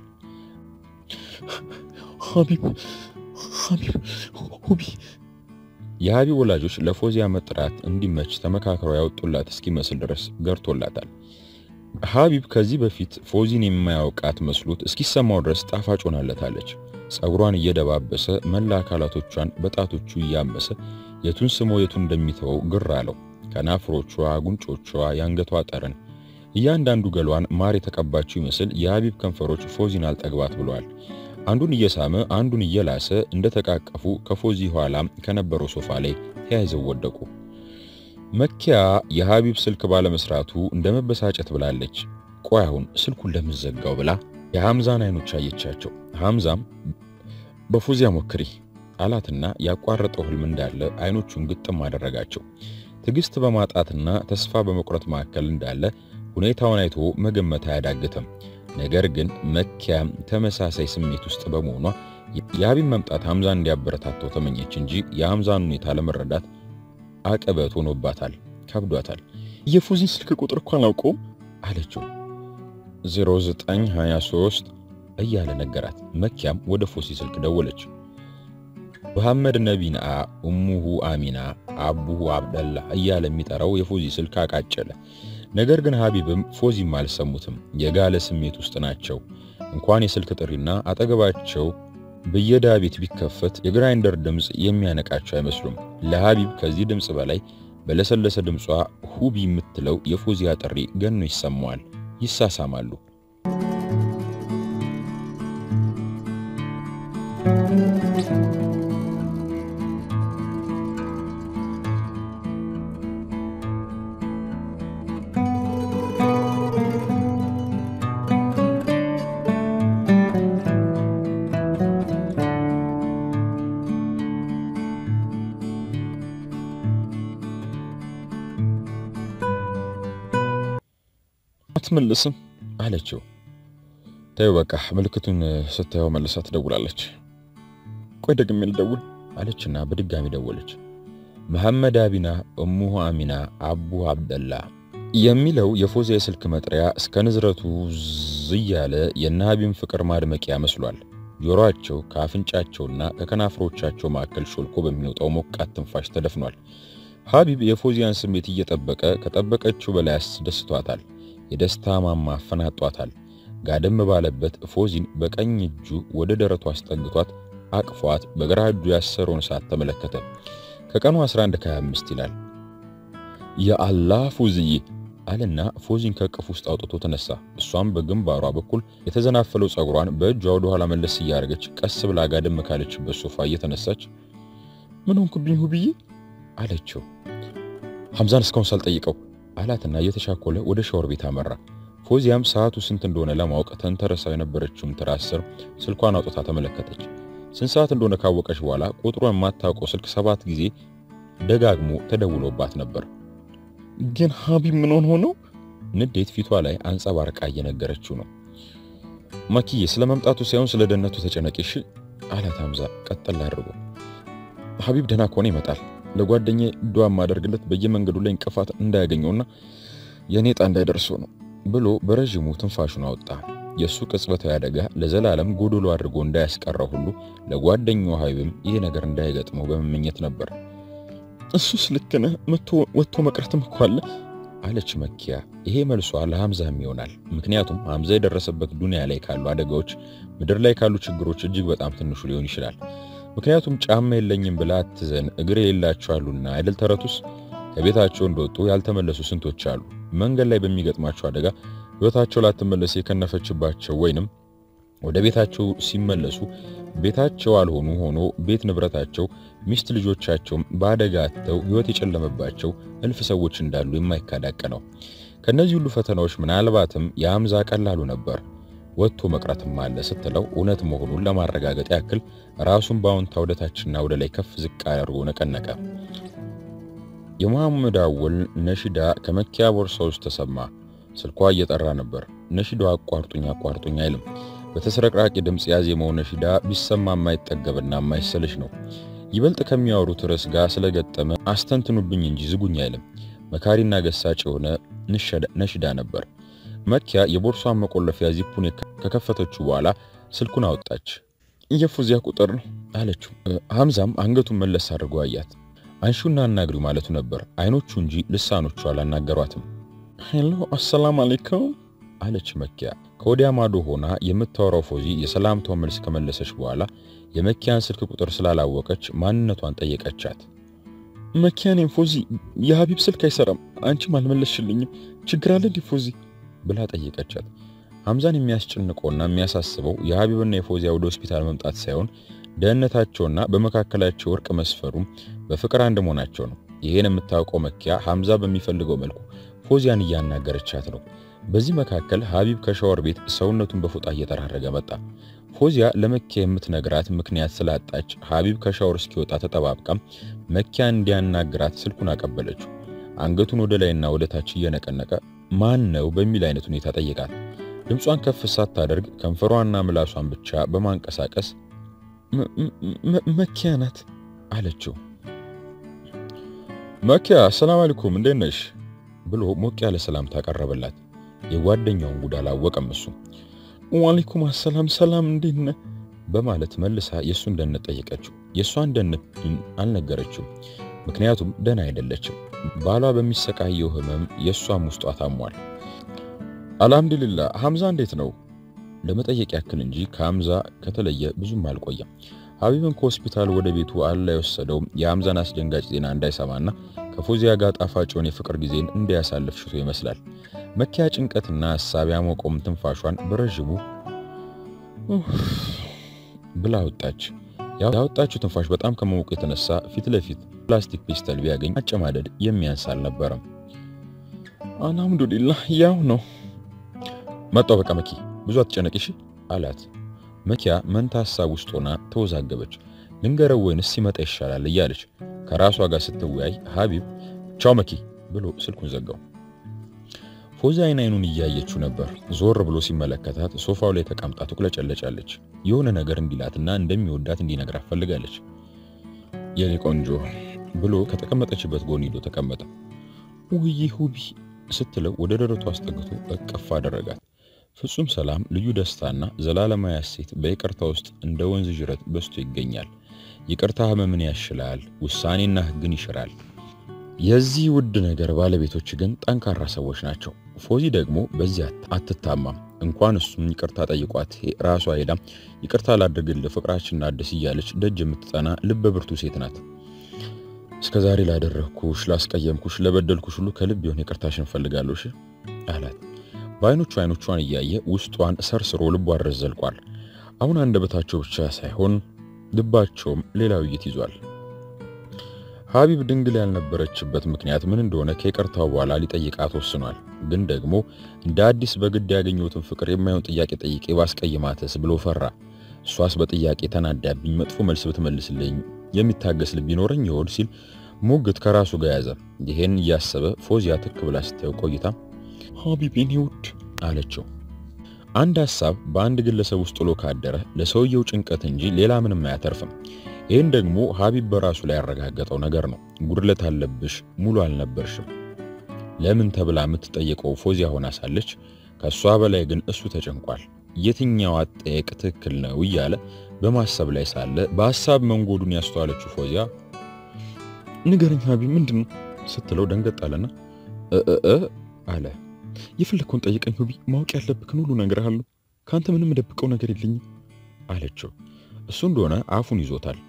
ሀቢብ ሀቢብ ሁቢ የሀቢብ ወላጆች ለፎዚያ መጥራት እንዲመች ተመካክረው ያወጡላት እስኪመስል ድረስ ገርቶላታል። ሀቢብ ከዚህ በፊት ፎዚን የማያውቃት መስሎት እስኪሰማው ድረስ ጣፋጭ ሆናለታለች። ጸጉሯን እየደባበሰ መላ አካላቶቿን በጣቶቹ እያመሰ የቱን ስሞ የቱን እንደሚተወው ግር አለው። ከናፍሮቿ፣ ጉንጮቿ፣ የአንገቷ ጠረን፣ እያንዳንዱ ገሏን ማር የተቀባችው ይመስል የሀቢብ ከንፈሮች ፎዚን አልጠግባት ብለዋል። አንዱን እየሳመ አንዱን እየላሰ እንደተቃቀፉ ከፎዚ ኋላ ከነበረው ሶፋ ላይ ተያይዘው ወደቁ። መኪያ የሀቢብ ስልክ ባለመስራቱ እንደ መበሳጨት ብላለች። ቆይ አሁን ስልኩን ለምዘጋው ብላ የሐምዛን አይኖች አየቻቸው። ሐምዛም በፎዚያ ሞክሪ አላትና ያቋረጠው ህልም እንዳለ አይኖቹን ግጥም አደረጋቸው። ትዕግስት በማጣትና ተስፋ በመቁረጥ መካከል እንዳለ ሁኔታውን አይቶ መገመት አያዳግትም። ነገር ግን መኪያም ተመሳሳይ ስሜት ውስጥ በመሆኗ የሀቢብ መምጣት ሐምዛን እንዲያበረታተው ተመኘች እንጂ የሐምዛን ሁኔታ ለመረዳት አቀበት ሆኖባታል፣ ከብዷታል። የፎዚን ስልክ ቁጥር እኮ አላውቀውም አለችው። 0923 እያለ ነገራት። መኪያም ወደ ፎሲ ስልክ ደወለች። መሐመድ ነቢና እሙሁ አሚና አቡሁ አብደላ እያለ የሚጠራው የፎዚ ስልክ አቃጨለ። ነገር ግን ሀቢብም ፎዚም አልሰሙትም። የጋለ ስሜት ውስጥ ናቸው። እንኳን የስልክ ጥሪና አጠገባቸው በየዳ ቤት ቢከፈት የግራይንደር ድምፅ የሚያነቃቸው አይመስሉም። ለሀቢብ ከዚህ ድምፅ በላይ በለሰለሰ ድምጿ ሁቢ የምትለው የፎዚያ ጥሪ ገኖ ይሰማዋል። ይሳሳማሉ። አትመልስም አለችው። ተይው በቃ ምልክቱን ስታየው መልሳ ትደውላለች። ቆይ ደግሜ ልደውል አለችና በድጋሚ ደወለች። መሐመድ አቢና እሙሁ አሚና አቡ አብደላ የሚለው የፎዚያ የስልክ መጥሪያ እስከ ንዝረቱ ዝያለ የነሀቢም ፍቅር ማድመቂያ መስሏል። ጆሮአቸው ከአፍንጫቸውና ከከናፍሮቻቸው መካከል ሾልኮ በሚወጣው ሞቃት ትንፋሽ ተደፍኗል። ሀቢብ የፎዚያን ስሜት እየጠበቀ ከጠበቀችው በላይ አስደስቷታል። የደስታ ማማ አፈናጧታል። ጋደም ባለበት ፎዚን በቀኝ እጁ ወደ ደረቷ አስጠግቷት አቅፏት በግራ እጁ ያሰረውን ሰዓት ተመለከተ። ከቀኑ 11 ከ25 ይላል። የአላህ ፎዝዬ አለና ፎዚን ከቅፍ ውስጥ አውጥቶ ተነሳ። እሷም በግንባሯ በኩል የተዘናፈለው ጸጉሯን በእጇ ወደ ኋላ መለስ እያደረገች ቀስ ብላ ጋደም ካለችበት ሶፋ እየተነሳች ምን ሆንክብኝ ሁብዬ አለችው። ሐምዛን እስካሁን ሳልጠይቀው አላትና እየተሻኮለ ወደ ሻወር ቤት አመራ። ፎዚያም ሰዓቱ ስንት እንደሆነ ለማወቅ ተንተረሳ የነበረችውን ትራስ ስር ስልኳን አውጥታ ተመለከተች። ስንት ሰዓት እንደሆነ ካወቀች በኋላ ቁጥሩን የማታውቀው ስልክ ሰባት ጊዜ ደጋግሞ ተደውሎባት ነበር። ግን ሀቢብ ምን ሆኖ ነው? ንዴት ፊቷ ላይ አንጸባርቃ እየነገረችው ነው። ማኪዬ ስለ መምጣቱ ሳይሆን ስለ ደህንነቱ ተጨነቂሽ አላት ሐምዛ ቀጠል አድርጎ። ሀቢብ ደህና ከሆነ ይመጣል። ለጓደኛዬ ዱዓ ማደርግለት በየመንገዱ ላይ እንቅፋት እንዳያገኘውና የኔ ዕጣ እንዳይደርሰው ነው ብሎ በረዥሙ ትንፋሹን አወጣ። የእሱ ቅጽበታዊ አደጋ ለዘላለም ጎዶሎ አድርጎ እንዳያስቀረው ሁሉ ለጓደኛው ሀቢብም ይሄ ነገር እንዳይገጥመው በመመኘት ነበር። እሱስ ልክ ነህ፣ ወጥቶ መቅረትም እኮ አለ አለች መኪያ። ይሄ መልሷ ለሐምዛም ይሆናል። ምክንያቱም ሐምዛ የደረሰበት ዱንያ ላይ ካሉ አደጋዎች ምድር ላይ ካሉ ችግሮች እጅግ በጣም ትንሹ ሊሆን ይችላል። ምክንያቱም ጫማ የለኝም ብላ አትዘን እግር የሌላቸው አሉና አይደል ተረቱስ። ከቤታቸው እንደወጡ ያልተመለሱ ስንቶች አሉ። መንገድ ላይ በሚገጥማቸው አደጋ ሕይወታቸው ላትመለስ የከነፈችባቸው ወይንም ወደ ቤታቸው ሲመለሱ ቤታቸው አልሆኑ ሆኖ ቤት ንብረታቸው፣ ሚስት ልጆቻቸውም በአደጋ አጥተው ሕይወት የጨለመባቸው እልፍ ሰዎች እንዳሉ የማይካዳቅ ነው። ከነዚህ ሁሉ ፈተናዎች ምናልባትም የሐምዛ ቀላሉ ነበር። ወጥቶ መቅረትም አለ ስትለው እውነት መሆኑን ለማረጋገጥ ያክል ራሱን በአዎንታ ወደታችና ወደ ላይ ከፍ ዝቅ አድርጎ ነቀነቀ። የመሐመድ አወል ነሺዳ ከመኪያ ቦርሳ ውስጥ ተሰማ። ስልኳ እየጠራ ነበር። ነሺዳው አቋርጡኝ አቋርጡኝ አይልም። በተስረቅራቂ ድምፅ ያዜመው ነሺዳ ቢሰማ የማይጠገብና የማይሰልሽ ነው። ይበልጥ ከሚያወሩት ርዕስ ጋር ስለገጠመ አስተንትኑብኝ እንጂ ዝጉኝ አይልም። መካሪና ገሳጭ የሆነ ነሺዳ ነበር። መኪያ የቦርሷን መቆለፊያ ዚፑን ከከፈተችው በኋላ ስልኩን አወጣች። የፉዚያ ቁጥር ነው አለችው። ሐምዛም አንገቱን መለስ አድርጎ አያት። አንሹና አናግሪው ማለቱ ነበር። አይኖቹ እንጂ ልሳኖቹ አላናገሯትም። ሄሎ አሰላም አለይኩም አለች መኪያ። ከወዲያ ማዶ ሆና የምታወራው ፎዚ የሰላምታውን መልስ ከመለሰች በኋላ የመኪያን ስልክ ቁጥር ስላላወቀች ማንነቷን ጠየቀቻት። መኪያ ነኝ ፎዚ፣ የሀቢብ ስልክ አይሰራም፣ አንቺም አልመለስሽልኝም፣ ችግር አለ እንዲ ፎዚ ብላ ጠየቀቻት። ሐምዛን የሚያስጨንቀውና የሚያሳስበው የሀቢብና የፎዚያ ወደ ሆስፒታል መምጣት ሳይሆን ደህንነታቸውና በመካከላቸው እርቅ መስፈሩም በፍቅር አንድ መሆናቸው ነው። ይሄን የምታውቀው መኪያ ሐምዛ በሚፈልገው መልኩ ፎዚያን እያናገረቻት ነው። በዚህ መካከል ሀቢብ ከሻወር ቤት ሰውነቱን በፎጣ እየጠራረገ መጣ። ፎዚያ ለመኪያ የምትነግራት ምክንያት ስላጣች ሀቢብ ከሻወር እስኪወጣ ተጠባብቃ መኪያ እንዲያናግራት ስልኩን አቀበለችው። አንገቱን ወደ ላይና ወደ ታች እየነቀነቀ ማን ነው በሚል አይነት ሁኔታ ጠየቃት። ድምጿን ከፍ ሳታደርግ ከንፈሯና ምላሷን ብቻ በማንቀሳቀስ መኪያ ናት አለችው። መኪያ ሰላም አለይኩም እንዴት ነሽ ብሎ ሞቅ ያለ ሰላምታ ቀረበላት። የጓደኛውን ጉድ አላወቀም እሱ። ዋሌኩም አሰላም ሰላም እንዴት ነህ በማለት መልሳ የእሱን ደህንነት ጠየቀችው። የእሷን ደህንነት ግን አልነገረችው። ምክንያቱም ደህና አይደለችም። ባሏ በሚሰቃየው ህመም የእሷም ውስጧ ታሟል። አልሐምዱሊላህ ሐምዛ እንዴት ነው ለመጠየቅ ያክል እንጂ ከሐምዛ ከተለየ ብዙም አልቆየም። ሀቢብን ከሆስፒታል ወደ ቤቱ አላ የወሰደው የሐምዛን አስደንጋጭ ዜና እንዳይሰማና ከፎዚያ ጋር ጣፋጭውን የፍቅር ጊዜን እንዲያሳልፍ ሽቶ ይመስላል። መኪያ ጭንቀትና ሐሳብ ያሞቀውም ትንፋሿን በረዥሙ ብላ አወጣች። ያወጣችው ትንፋሽ በጣም ከመሞቁ የተነሳ ፊት ለፊት ፕላስቲክ ፒስተል ቢያገኝ አጨማደድ የሚያንስ አልነበረም። አልሐምዱሊላህ ያው ነው። መጣው በቃ መኪ ብዙ አትጨነቂሽ አላት። መኪያ መንታ ሐሳብ ውስጥ ሆና ተወዛገበች። ልንገረው ወይንስ ሲመጣ ይሻላል እያለች ከራሷ ጋር ስትወያይ ሀቢብ ቻው መኪ ብሎ ስልኩን ዘጋው። ፎዚ አይን አይኑን እያየችው ነበር። ዞር ብሎ ሲመለከታት ሶፋው ላይ ተቀምጣ ትቁለጨለጫለች። የሆነ ነገር እንዲላትና እንደሚወዳት እንዲነግራት ፈልጋለች። የኔ ቆንጆ ብሎ ከተቀመጠችበት ጎን ሂዶ ተቀመጠ። ውይ ሁቢ ስትለው ወደ ደረቱ አስጠግቶ እቅፍ አደረጋት። ፍጹም ሰላም፣ ልዩ ደስታና ዘላለማዊ ሐሴት በይቅርታ ውስጥ እንደ ወንዝ ጅረት በስቶ ይገኛል። ይቅርታ ህመምን ያሽላል፣ ውሳኔና ሕግን ይሽራል። የዚህ ውድ ነገር ባለቤቶች ግን ጠንካራ ሰዎች ናቸው። ፎዚ ደግሞ በዚህ አትታማም። እንኳን እሱም ይቅርታ ጠይቋት ራሷ ሄዳ ይቅርታ ላድርግልህ ፍቅራችን አዲስ እያለች ደጅ የምትጠና ልበ ብርቱ ሴት ናት። እስከ ዛሬ ላደረግኩሽ፣ ላስቀየምኩሽ፣ ለበደልኩሽ ሁሉ ከልብ የሆነ ይቅርታሽን እፈልጋለሁ እሺ አላት። በአይኖቹ አይኖቿን እያየ ውስጧን ሰርስሮ ልቧ ድረስ ዘልቋል። አሁን አንደበታቸው ብቻ ሳይሆን ልባቸውም ሌላ ውይይት ይዟል። ሀቢብ ድንግል ያልነበረችበት ምክንያት ምን እንደሆነ ከይቅርታው በኋላ ሊጠይቃት ወስኗል። ግን ደግሞ እንደ አዲስ በግድ ያገኘሁትን ፍቅር የማይሆን ጥያቄ ጠይቄ ባስቀይማትስ ብሎ ፈራ። እሷስ በጥያቄ ተናዳብኝ መጥፎ መልስ ብትመልስልኝ የሚታገስ ልብ ይኖረኝ ይሆን ሲል ሙግት ከራሱ ጋር ያዘ። ይሄን እያሰበ ፎዚያ ትክ ብላ ስታየው ቆይታ ሀቢብ የኔ ውድ አለችው። አንድ ሐሳብ በአንድ ግለሰብ ውስጥ ጥሎ ካደረ ለሰውየው ጭንቀት እንጂ ሌላ ምንም አያተርፍም። ይህን ደግሞ ሀቢብ በራሱ ላይ ያረጋገጠው ነገር ነው። ጉድለት አለብሽ፣ ሙሉ አልነበርሽም ለምን ተብላ የምትጠየቀው ፎዚያ ሆና ሳለች ከእሷ በላይ ግን እሱ ተጨንቋል። የትኛው አጠየቅ ትክክል ነው እያለ በማሰብ ላይ ሳለ በሐሳብ መንጎዱን ያስተዋለችው ፎዚያ ንገረኝ ሀቢብ ምንድን ነው ስትለው ደንገጥ አለና እ አለ የፈለግከውን ጠይቀኝ ሁቢ፣ ማወቅ ያለብክን ሁሉ እነግርሃለሁ። ከአንተ ምንም የምደብቀው ነገር የለኝም አለችው። እሱ እንደሆነ አፉን ይዞታል።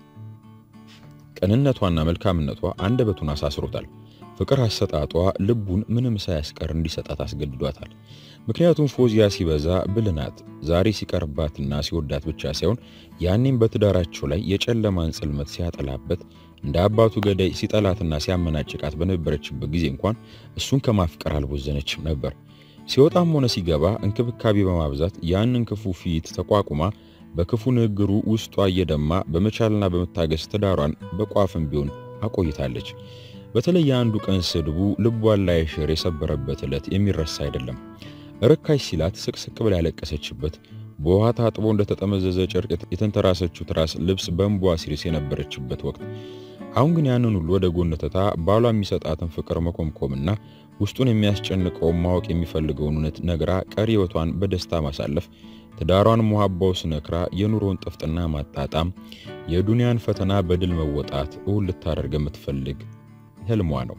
ቅንነቷና መልካምነቷ አንደበቱን አሳስሮታል። ፍቅር አሰጣጧ ልቡን ምንም ሳያስቀር እንዲሰጣት አስገድዷታል። ምክንያቱም ፎዚያ ሲበዛ ብልናት ዛሬ ሲቀርባትና ሲወዳት ብቻ ሳይሆን ያኔም በትዳራቸው ላይ የጨለማን ጽልመት ሲያጠላበት እንደ አባቱ ገዳይ ሲጠላትና ሲያመናጭቃት በነበረችበት ጊዜ እንኳን እሱን ከማፍቀር አልቦዘነችም ነበር። ሲወጣም ሆነ ሲገባ እንክብካቤ በማብዛት ያንን ክፉ ፊት ተቋቁማ በክፉ ንግግሩ ውስጧ እየደማ በመቻልና በመታገስ ትዳሯን በቋፍም ቢሆን አቆይታለች። በተለይ የአንዱ ቀን ስድቡ ልቧን ላይ ሽር የሰበረበት ዕለት የሚረሳ አይደለም። ርካሽ ሲላት ስቅስቅ ብላ ያለቀሰችበት፣ በውሃ ታጥቦ እንደተጠመዘዘ ጨርቅ የተንተራሰችው ትራስ ልብስ በእንቧ ሲርስ የነበረችበት ወቅት። አሁን ግን ያንን ሁሉ ወደ ጎን ትታ ባሏ የሚሰጣትን ፍቅር መኮምኮምና ውስጡን የሚያስጨንቀውን ማወቅ የሚፈልገውን እውነት ነግራ ቀሪ ሕይወቷን በደስታ ማሳለፍ ትዳሯን ሙሃባው ስነክራ የኑሮን ጥፍጥና ማጣጣም የዱንያን ፈተና በድል መወጣት እውን ልታደርግ የምትፈልግ ህልሟ ነው።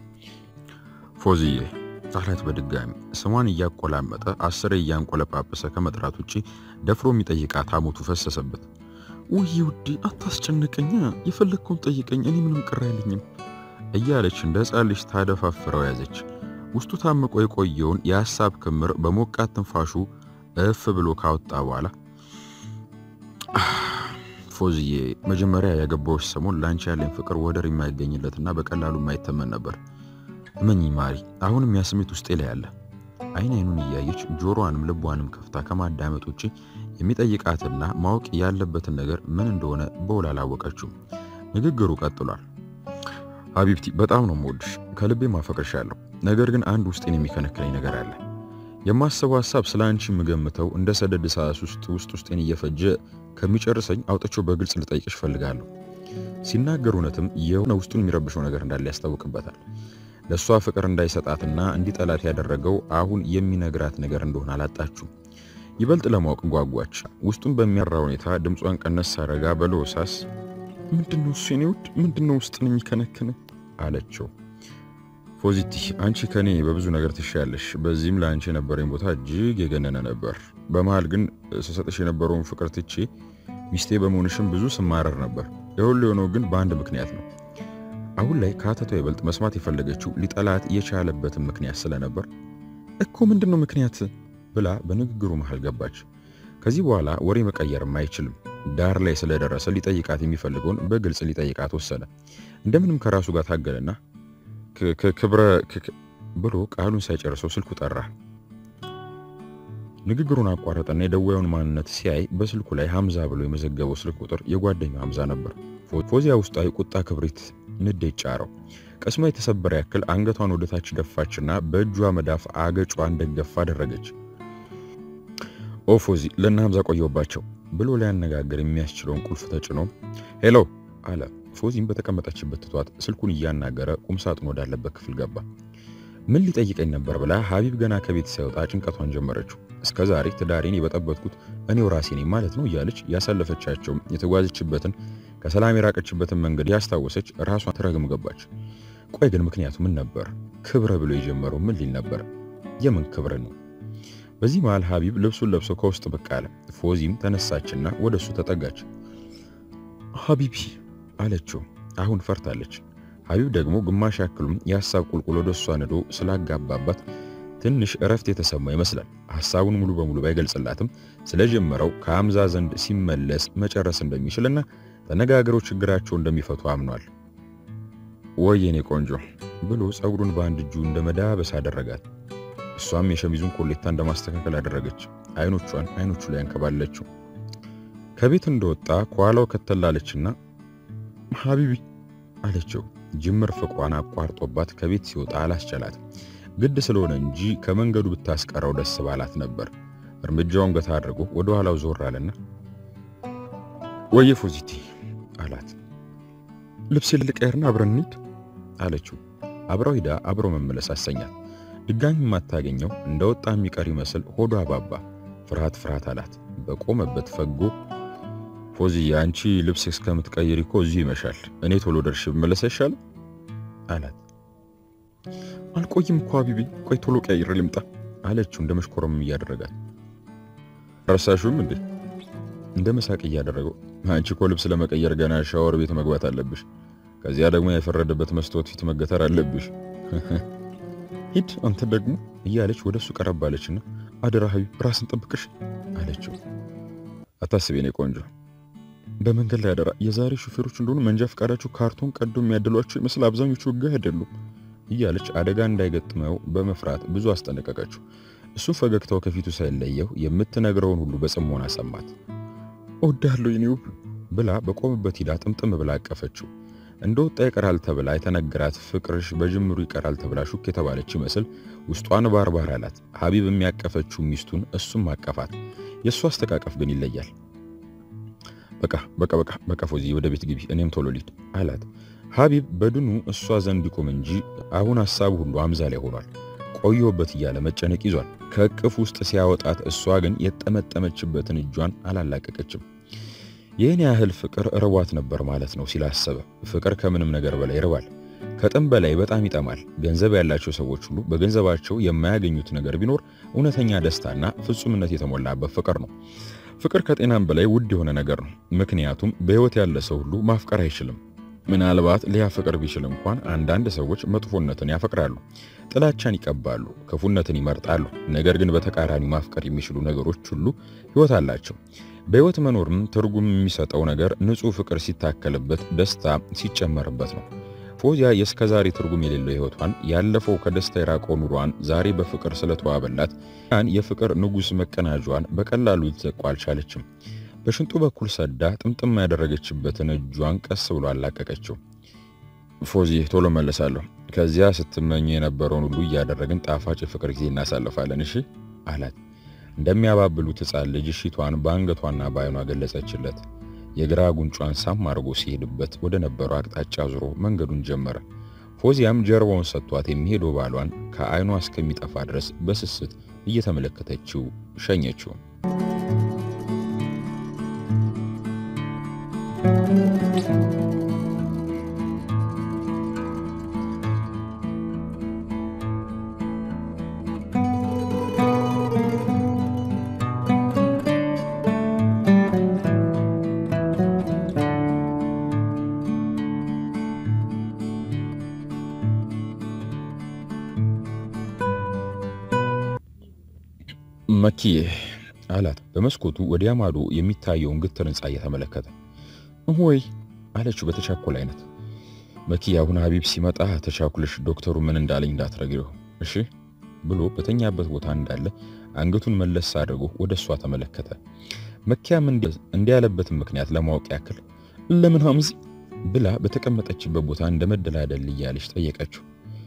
ፎዚዬ አላት በድጋሚ ስሟን እያቆላመጠ አስሬ እያንቆለጳጰሰ ከመጥራት ውጪ ደፍሮ የሚጠይቃት ሐሞቱ ፈሰሰበት። ውይ ውዴ አታስጨንቀኛ፣ የፈለግከውን ጠይቀኝ፣ እኔ ምንም ቅር አይለኝም እያለች እንደ ሕፃን ልጅ ታደፋፍረው ያዘች። ውስጡ ታምቆ የቆየውን የሐሳብ ክምር በሞቃት ትንፋሹ እፍ ብሎ ካወጣ በኋላ ፎዝዬ መጀመሪያ ያገባዎች ሰሞን ለአንቺ ያለኝ ፍቅር ወደር የማይገኝለትና በቀላሉ የማይተመን ነበር። እመኚ ማሪ፣ አሁንም ያ ስሜት ውስጤ ላይ አለ። አይን አይኑን እያየች ጆሮዋንም ልቧንም ከፍታ ከማዳመጥ ውጭ የሚጠይቃትና ማወቅ ያለበትን ነገር ምን እንደሆነ በውል አላወቀችውም። ንግግሩ ቀጥሏል። ሀቢብቲ፣ በጣም ነው የምወድሽ፣ ከልቤ ማፈቅርሻለሁ። ነገር ግን አንድ ውስጤን የሚከነክለኝ ነገር አለ። የማስበው ሀሳብ ስለ አንቺ የምገምተው እንደ ሰደድ እሳት ውስጥ ውስጥ ውስጤን እየፈጀ ከሚጨርሰኝ አውጥቼው በግልጽ ልጠይቅሽ ፈልጋለሁ። ሲናገር እውነትም የሆነ ውስጡን የሚረብሸው ነገር እንዳለ ያስታውቅበታል። ለእሷ ፍቅር እንዳይሰጣትና እንዲጠላት ያደረገው አሁን የሚነግራት ነገር እንደሆነ አላጣችሁም። ይበልጥ ለማወቅ ጓጓች። ውስጡን በሚያራ ሁኔታ ድምጿን ቀነስ ሳረጋ በለሆሳስ ምንድነው እሱ የኔ ውድ ምንድነው ውስጥን የሚከነክነ አለችው። ፖዚቲ አንቺ ከኔ በብዙ ነገር ትሻለሽ። በዚህም ለአንቺ የነበረኝ ቦታ እጅግ የገነነ ነበር። በመሃል ግን ስሰጥሽ የነበረውን ፍቅር ትቼ ሚስቴ በመሆንሽም ብዙ ስማረር ነበር። የሁሉ የሆነው ግን በአንድ ምክንያት ነው። አሁን ላይ ከአተቷ ይበልጥ መስማት የፈለገችው ሊጠላት የቻለበትን ምክንያት ስለነበር እኮ ምንድን ነው ምክንያት ብላ በንግግሩ መሃል ገባች። ከዚህ በኋላ ወሬ መቀየርም አይችልም። ዳር ላይ ስለደረሰ ሊጠይቃት የሚፈልገውን በግልጽ ሊጠይቃት ወሰነ። እንደምንም ከራሱ ጋር ታገለና ክብረ ብሎ ቃሉን ሳይጨርሰው ስልኩ ጠራ። ንግግሩን አቋረጠና የደዋዩን ማንነት ሲያይ በስልኩ ላይ ሐምዛ ብሎ የመዘገበው ስልክ ቁጥር የጓደኛው ሐምዛ ነበር። ፎዚያ ውስጣዊ ቁጣ ክብሪት ንዴት ጫረው። ቅስሟ የተሰበረ ያክል አንገቷን ወደታች ደፋችና በእጇ መዳፍ አገጯን ደገፍ አደረገች። ኦ ፎዚ ለእነ ሐምዛ ቆየውባቸው ብሎ ሊያነጋግር የሚያስችለውን ቁልፍ ተጭኖ ሄሎ አለ። ፎዚም በተቀመጠችበት ትቷት ስልኩን እያናገረ ቁምሳጥን ወዳለበት ክፍል ገባ። ምን ሊጠይቀኝ ነበር ብላ ሀቢብ ገና ከቤት ሳይወጣ ጭንቀቷን ጀመረችው። እስከ ዛሬ ትዳሬን የበጠበጥኩት እኔው ራሴ ነኝ ማለት ነው እያለች ያሳለፈቻቸው የተጓዘችበትን ከሰላም የራቀችበትን መንገድ ያስታወሰች ራሷን ትረግም ገባች። ቆይ ግን ምክንያቱ ምን ነበር? ክብረ ብሎ የጀመረው ምን ሊል ነበር? የምን ክብር ነው? በዚህ መሃል ሀቢብ ልብሱን ለብሶ ከውስጥ ብቅ አለ። ፎዚም ተነሳችና ወደ እሱ ተጠጋች። ሀቢቢ አለችው። አሁን ፈርታለች። ሀቢብ ደግሞ ግማሽ ያክሉም የሐሳብ ቁልቁል ወደ እሷ ነዶ ስላጋባባት ትንሽ እረፍት የተሰማ ይመስላል። ሐሳቡን ሙሉ በሙሉ ባይገልጽላትም ስለጀመረው ከሐምዛ ዘንድ ሲመለስ መጨረስ እንደሚችልና ተነጋግረው ችግራቸው እንደሚፈቱ አምኗል። ወይ የኔ ቆንጆ ብሎ ጸጉሩን በአንድ እጁ እንደ መዳበስ አደረጋት። እሷም የሸሚዙን ኮሌታ እንደማስተካከል አደረገች። አይኖቿን አይኖቹ ላይ አንከባለችው። ከቤት እንደወጣ ከኋላው ከተላለችና ሀቢቢ አለችው። ጅምር ፍቅሯን አቋርጦባት ከቤት ሲወጣ አላስቻላት። ግድ ስለሆነ እንጂ ከመንገዱ ብታስቀረው ደስ ባላት ነበር። እርምጃውን ገታ አድርጎ ወደ ኋላው ዞር አለና ወየ ፎዚቲ አላት። ልብሴን ልቀይርና አብረን እንሂድ አለችው። አብረው ሂዳ አብረው መመለስ አሰኛት። ድጋሚ የማታገኘው እንደወጣ የሚቀር ይመስል ሆዷ አባባ። ፍርሃት ፍርሃት አላት። በቆመበት ፈጎ ፎዚ አንቺ ልብስ እስከምትቀይሪ እኮ እዚሁ ይመሻል። እኔ ቶሎ ደርሼ ብመለስ አይሻልም አላት። አልቆይም እኮ ሀቢቢ፣ ቆይ ቶሎ ቀይር ልምጣ አለችው እንደ መሽኮረም እያደረጋት። ረሳሹም እንዴ እንደ መሳቅ እያደረገው አንቺ እኮ ልብስ ለመቀየር ገና ሻወር ቤት መግባት አለብሽ። ከዚያ ደግሞ የፈረደበት መስታወት ፊት መገተር አለብሽ። ሂድ አንተ ደግሞ እያለች ወደሱ ቀረብ አለችና አደራ ሀቢብ ራስን ጠብቅሽ አለችው። አታስቢ የኔ ቆንጆ በመንገድ ላይ አደራ። የዛሬ ሹፌሮች እንደሆኑ መንጃ ፈቃዳቸው ካርቶን ቀዶ የሚያድሏቸው ይመስል አብዛኞቹ ሕግ አይደሉም እያለች አደጋ እንዳይገጥመው በመፍራት ብዙ አስጠነቀቀችው። እሱ ፈገግታው ከፊቱ ሳይለየው የምትነግረውን ሁሉ በጽሞና ሰማት። እወድሃለሁ የኔ ውብ ብላ በቆመበት ሂዳ ጥምጥም ብላ አቀፈችው። እንደወጣ ይቀራል ተብላ የተነገራት ፍቅርሽ በጅምሩ ይቀራል ተብላ ሹክ የተባለች ይመስል ውስጧን ባርባር አላት። ሀቢብ የሚያቀፈችው ሚስቱን እሱም አቀፋት። የእሱ አስተቃቀፍ ግን ይለያል። በቃ በቃ በቃ በቃ ፎዚ ወደ ቤት ግቢ፣ እኔም ቶሎ ሊድ አላት። ሀቢብ በድኑ እሷ ዘንድ ይቆም እንጂ አሁን ሀሳቡ ሁሉ አምዛ ላይ ሆኗል። ቆየሁበት እያለ መጨነቅ ይዟል። ከእቅፍ ውስጥ ሲያወጣት እሷ ግን የጠመጠመችበትን እጇን አላላቀቀችም። ይህን ያህል ፍቅር ርቧት ነበር ማለት ነው ሲል አሰበ። ፍቅር ከምንም ነገር በላይ ይርባል፣ ከጥም በላይ በጣም ይጠማል። ገንዘብ ያላቸው ሰዎች ሁሉ በገንዘባቸው የማያገኙት ነገር ቢኖር እውነተኛ ደስታና ፍጹምነት የተሞላበት ፍቅር ነው። ፍቅር ከጤናም በላይ ውድ የሆነ ነገር ነው። ምክንያቱም በሕይወት ያለ ሰው ሁሉ ማፍቀር አይችልም። ምናልባት ሊያፈቅር ቢችል እንኳን አንዳንድ ሰዎች መጥፎነትን ያፈቅራሉ፣ ጥላቻን ይቀባሉ፣ ክፉነትን ይመርጣሉ። ነገር ግን በተቃራኒ ማፍቀር የሚችሉ ነገሮች ሁሉ ሕይወት አላቸው። በሕይወት መኖርም ትርጉም የሚሰጠው ነገር ንጹሕ ፍቅር ሲታከልበት፣ ደስታ ሲጨመርበት ነው። ፎዚያ የእስከዛሬ ትርጉም የሌለው ሕይወቷን ያለፈው ከደስታ የራቀው ኑሯን ዛሬ በፍቅር ስለተዋበላት ያን የፍቅር ንጉሥ መቀናጇን በቀላሉ ልትዘቋ አልቻለችም። በሽንጡ በኩል ሰዳ ጥምጥም ያደረገችበትን እጇን ቀስ ብሎ አላቀቀችው። ፎዚ ቶሎ መለሳለሁ። ከዚያ ስትመኝ የነበረውን ሁሉ እያደረግን ጣፋጭ የፍቅር ጊዜ እናሳልፋለን እሺ አላት። እንደሚያባብሉት ሕፃን ልጅ እሺቷን በአንገቷና በዓይኗ ገለጸችለት። የግራ ጉንጯን ሳም አድርጎ ሲሄድበት ወደ ነበረው አቅጣጫ ዙሮ መንገዱን ጀመረ። ፎዚያም ጀርባውን ሰጥቷት የሚሄደው ባሏን ከዓይኗ እስከሚጠፋ ድረስ በስስት እየተመለከተችው ሸኘችው። መኪዬ አላት በመስኮቱ ወዲያ ማዶ የሚታየውን ግትር ሕንፃ እየተመለከተ ወይ አለችው በተቻኮል አይነት። መኪ አሁን ሀቢብ ሲመጣ ተቻኩልሽ ዶክተሩ ምን እንዳለኝ እንዳትረግሪው እሺ ብሎ በተኛበት ቦታ እንዳለ አንገቱን መለስ አድርጎ ወደ እሷ ተመለከተ። መኪያም እንዲህ ያለበትን ምክንያት ለማወቅ ያክል ለምን ሀምዚ ብላ በተቀመጠችበት ቦታ እንደ መደላደል እያለች ጠየቀችው።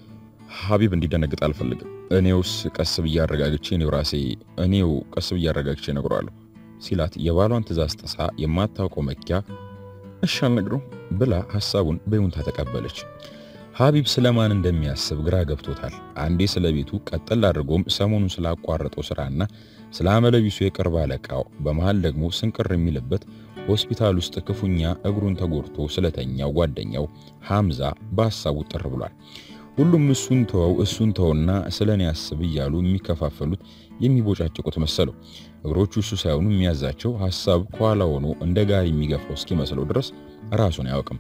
ሀቢብ እንዲደነግጥ አልፈልግም። እኔውስ ቀስ ብዬ አረጋግቼ እኔው ራሴ እኔው ቀስ ብዬ አረጋግቼ እነግረዋለሁ ሲላት የባሏን ትእዛዝ ጥሳ የማታውቀው መኪያ እሺ አልነግረውም ብላ ሐሳቡን በይሁንታ ተቀበለች። ሀቢብ ስለማን እንደሚያስብ ግራ ገብቶታል። አንዴ ስለ ቤቱ ቀጠል አድርጎም ሰሞኑን ስላቋረጠው ስራና ስለ አመለቢሱ የቅርብ አለቃው፣ በመሃል ደግሞ ስንቅር የሚልበት ሆስፒታል ውስጥ ክፉኛ እግሩን ተጎድቶ ስለተኛው ጓደኛው ሐምዛ በሐሳቡ ጥር ብሏል። ሁሉም እሱን ተወው እሱን ተውና ስለኔ ያስብ እያሉ የሚከፋፈሉት የሚቦጫጭቁት መሰለው። እግሮቹ እሱ ሳይሆኑ የሚያዛቸው ሐሳብ ከኋላ ሆኖ እንደ ጋሪ የሚገፋው እስኪመስለው ድረስ ራሱን አያውቅም።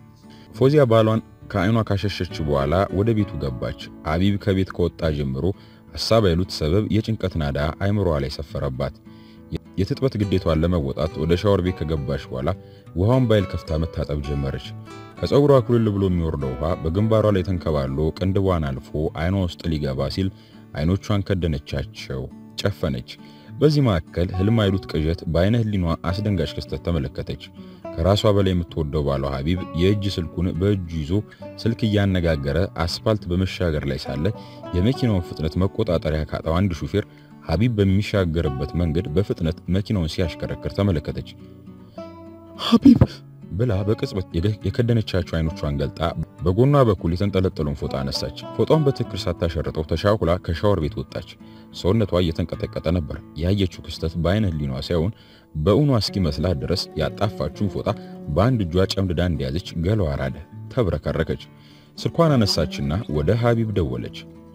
ፎዚያ ባሏን ከዓይኗ ካሸሸች በኋላ ወደ ቤቱ ገባች። አቢብ ከቤት ከወጣ ጀምሮ ሐሳብ አይሉት ሰበብ የጭንቀት ናዳ አይምሯ ላይ ሰፈረባት። የትጥበት ግዴቷን ለመወጣት ወደ ሻወር ቤት ከገባች በኋላ ውሃውን ባይል ከፍታ መታጠብ ጀመረች። ከፀጉሯ ኩልል ብሎ የሚወርደው ውሃ በግንባሯ ላይ ተንከባሎ ቅንድቧን አልፎ አይኗ ውስጥ ሊገባ ሲል አይኖቿን ከደነቻቸው፣ ጨፈነች። በዚህ መካከል ህልም አይሉት ቅዠት በአይነ ህሊኗ አስደንጋጭ ክስተት ተመለከተች። ከራሷ በላይ የምትወደው ባሏ ሀቢብ የእጅ ስልኩን በእጁ ይዞ ስልክ እያነጋገረ አስፋልት በመሻገር ላይ ሳለ የመኪናውን ፍጥነት መቆጣጠሪያ ካጣው አንድ ሹፌር ሀቢብ በሚሻገርበት መንገድ በፍጥነት መኪናውን ሲያሽከረክር ተመለከተች። ሀቢብ ብላ በቅጽበት የከደነቻቸው አይኖቿን ገልጣ በጎኗ በኩል የተንጠለጠለውን ፎጣ አነሳች። ፎጣውን በትክክል ሳታሸርጠው ተሻኩላ ከሻወር ቤት ወጣች። ሰውነቷ እየተንቀጠቀጠ ነበር። ያየችው ክስተት በአይነ ህሊኗ ሳይሆን በእውኗ እስኪመስላት ድረስ ያጣፋችውን ፎጣ በአንድ እጇ ጨምድዳ እንደያዘች ገላዋ ራደ፣ ተብረከረከች። ስልኳን አነሳችና ወደ ሀቢብ ደወለች።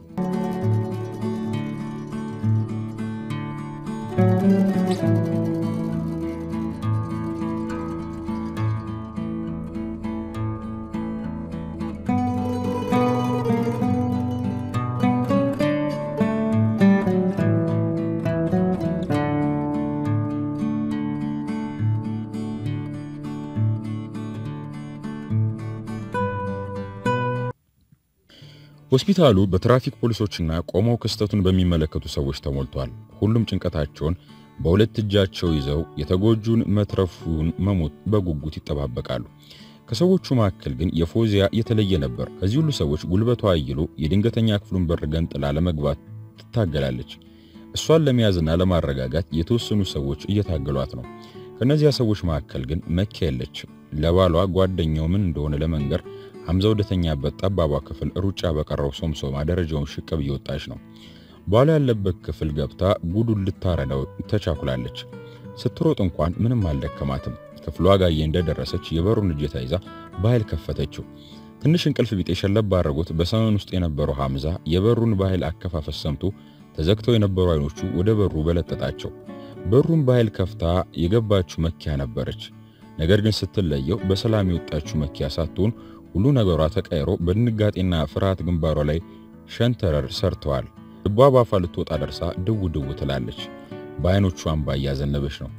ሆስፒታሉ በትራፊክ ፖሊሶችና ቆመው ክስተቱን በሚመለከቱ ሰዎች ተሞልቷል። ሁሉም ጭንቀታቸውን በሁለት እጃቸው ይዘው የተጎጁን መትረፉን መሞት በጉጉት ይጠባበቃሉ። ከሰዎቹ መካከል ግን የፎዚያ የተለየ ነበር። ከዚህ ሁሉ ሰዎች ጉልበቷ አይሎ የድንገተኛ ክፍሉን በር ገንጥላ ለመግባት ትታገላለች። እሷን ለመያዝና ለማረጋጋት የተወሰኑ ሰዎች እየታገሏት ነው። ከነዚያ ሰዎች መካከል ግን መኪያ የለችም። ለባሏ ጓደኛው ምን እንደሆነ ለመንገር ሐምዛ ወደተኛበት ጠባቧ ክፍል ሩጫ በቀረው ሶምሶማ ደረጃውን ሽቅብ እየወጣች ነው። ባሏ ያለበት ክፍል ገብታ ጉዱን ልታረዳው ተቻኩላለች። ስትሮጥ እንኳን ምንም አልደከማትም። ክፍሏ ጋዬ እንደደረሰች የበሩን እጀታ ይዛ በኃይል ከፈተችው። ትንሽ እንቅልፍ ቢጤ ሸለብ ባረጉት በሰመን ውስጥ የነበረው ሐምዛ የበሩን በኃይል አከፋፈት ሰምቶ ተዘግተው የነበሩ አይኖቹ ወደ በሩ በለጠጣቸው። በሩን በኃይል ከፍታ የገባችው መኪያ ነበረች። ነገር ግን ስትለየው በሰላም የወጣችው መኪያ ሳትሆን ሁሉ ነገሯ ተቀይሮ በድንጋጤና ፍርሃት ግንባሯ ላይ ሸንተረር ሰርተዋል። ልቧ ባፏ ልትወጣ ደርሳ ድው ድው ትላለች። በአይኖቿ እንባ እያዘነበች ነው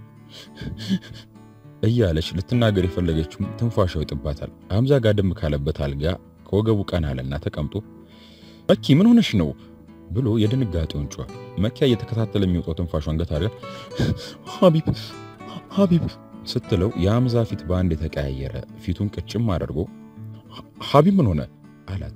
እያለች ልትናገር የፈለገችውም ትንፋሻው ይጥባታል። ሐምዛ ጋደም ካለበት አልጋ ከወገቡ ቀና አለና ተቀምጦ መኪ ምን ሆነሽ ነው ብሎ የድንጋጤውን ጮኸ። መኪያ እየተከታተለ የሚወጣው ትንፋሿን ገታ አድርጋ ሀቢብ ሀቢብ ስትለው የሐምዛ ፊት በአንድ የተቀያየረ ፊቱን ቅጭም አድርጎ ሀቢብ ምን ሆነ አላት።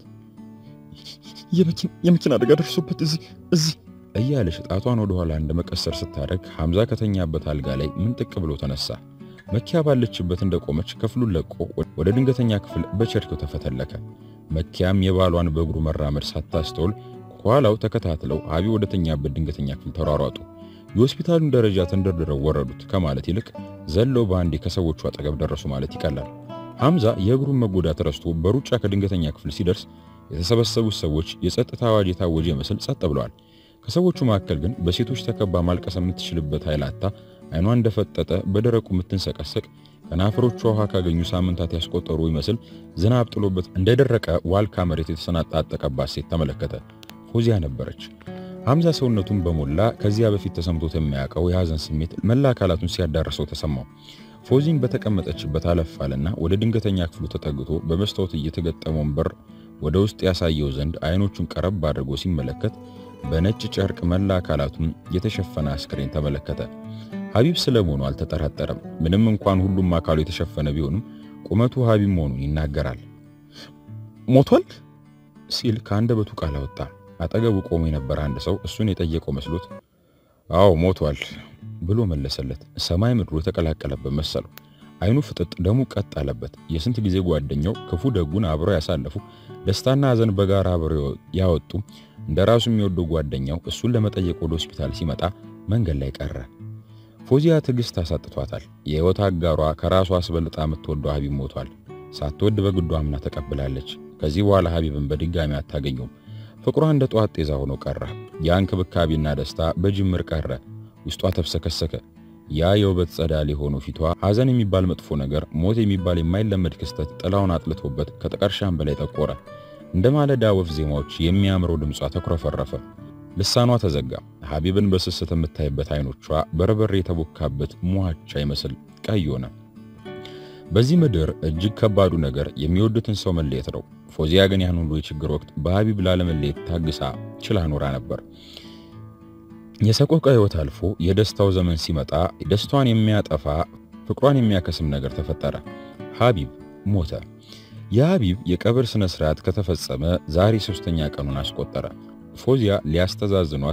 የመኪና አደጋ ደርሶበት እዚህ እዚህ እያለች ጣቷን ወደ ኋላ እንደ መቀሰር ስታደርግ ሐምዛ ከተኛበት አልጋ ላይ ምንጥቅ ብሎ ተነሳ። መኪያ ባለችበት እንደቆመች ክፍሉን ለቆ ወደ ድንገተኛ ክፍል በቸርኬው ተፈተለከ። መኪያም የባሏን በእግሩ መራመድ ሳታስተውል ከኋላው ተከታትለው ሀቢብ ወደተኛበት ድንገተኛ ክፍል ተሯሯጡ። የሆስፒታሉን ደረጃ ተንደርድረው ወረዱት ከማለት ይልቅ ዘለው በአንዴ ከሰዎቹ አጠገብ ደረሱ ማለት ይቀላል። ሐምዛ የእግሩን መጎዳት ረስቶ በሩጫ ከድንገተኛ ክፍል ሲደርስ የተሰበሰቡት ሰዎች የጸጥታ አዋጅ የታወጀ ይመስል ጸጥ ብለዋል። ከሰዎቹ መካከል ግን በሴቶች ተከባ ማልቀስ የምትችልበት ኃይላታ አይኗ እንደፈጠጠ በደረቁ የምትንሰቀሰቅ ከናፈሮቿ ውሃ ካገኙ ሳምንታት ያስቆጠሩ ይመስል ዝናብ ጥሎበት እንደደረቀ ዋልካ መሬት የተሰናጣጠቀባት ሴት ተመለከተ። ፎዚያ ነበረች። ሐምዛ ሰውነቱን በሞላ ከዚያ በፊት ተሰምቶት የሚያውቀው የሐዘን ስሜት መላ አካላቱን ሲያዳርሰው ተሰማው። ፎዚን በተቀመጠችበት አለፋልና ወደ ድንገተኛ ክፍሉ ተጠግቶ በመስታወት እየተገጠመውን በር ወደ ውስጥ ያሳየው ዘንድ አይኖቹን ቀረብ አድርጎ ሲመለከት በነጭ ጨርቅ መላ አካላቱን የተሸፈነ አስክሬን ተመለከተ። ሀቢብ ስለመሆኑ አልተጠራጠረም። ምንም እንኳን ሁሉም አካሉ የተሸፈነ ቢሆንም ቁመቱ ሀቢብ መሆኑን ይናገራል። ሞቷል ሲል ከአንደበቱ ቃል አወጣ። አጠገቡ ቆሞ የነበረ አንድ ሰው እሱን የጠየቀው መስሎት አዎ ሞቷል ብሎ መለሰለት። ሰማይ ምድሩ የተቀላቀለበት መሰለው። አይኑ ፍጥጥ፣ ደሙ ቀጥ አለበት። የስንት ጊዜ ጓደኛው ክፉ ደጉን አብረው ያሳለፉ፣ ደስታና ሐዘን በጋራ አብረው ያወጡ እንደ ራሱ የሚወደው ጓደኛው እሱን ለመጠየቅ ወደ ሆስፒታል ሲመጣ መንገድ ላይ ቀረ። ፎዚያ ትዕግስት አሳጥቷታል። የህይወት አጋሯ ከራሷ አስበልጣ የምትወደው ሀቢብ ሞቷል። ሳትወድ በግዷ አምና ተቀብላለች። ከዚህ በኋላ ሀቢብን በድጋሚ አታገኘውም። ፍቅሯ እንደ ጠዋት ጤዛ ሆኖ ቀረ። ያ እንክብካቤና ደስታ በጅምር ቀረ። ውስጧ ተብሰከሰከ። ያ የውበት ጸዳል የሆነው ፊቷ ሐዘን የሚባል መጥፎ ነገር፣ ሞት የሚባል የማይለመድ ክስተት ጥላውን አጥልቶበት ከጥቀርሻም በላይ ጠቆረ። እንደ ማለዳ ወፍ ዜማዎች የሚያምረው ድምጿ ተኩረፈረፈ። ልሳኗ ተዘጋ። ሀቢብን በስስት የምታይበት አይኖቿ በርበሬ የተቦካበት ሟቻ ይመስል ቀይ ሆነ። በዚህ ምድር እጅግ ከባዱ ነገር የሚወዱትን ሰው መለየት ነው። ፎዚያ ግን ያን ሁሉ የችግር ወቅት በሀቢብ ላለመለየት ታግሳ ችላ ኖራ ነበር። የሰቆቃ ሕይወት አልፎ የደስታው ዘመን ሲመጣ ደስቷን የሚያጠፋ ፍቅሯን የሚያከስም ነገር ተፈጠረ። ሀቢብ ሞተ። የሀቢብ የቀብር ስነ ስርዓት ከተፈጸመ ዛሬ ሶስተኛ ቀኑን አስቆጠረ። ፎዚያ ሊያስተዛዝኗት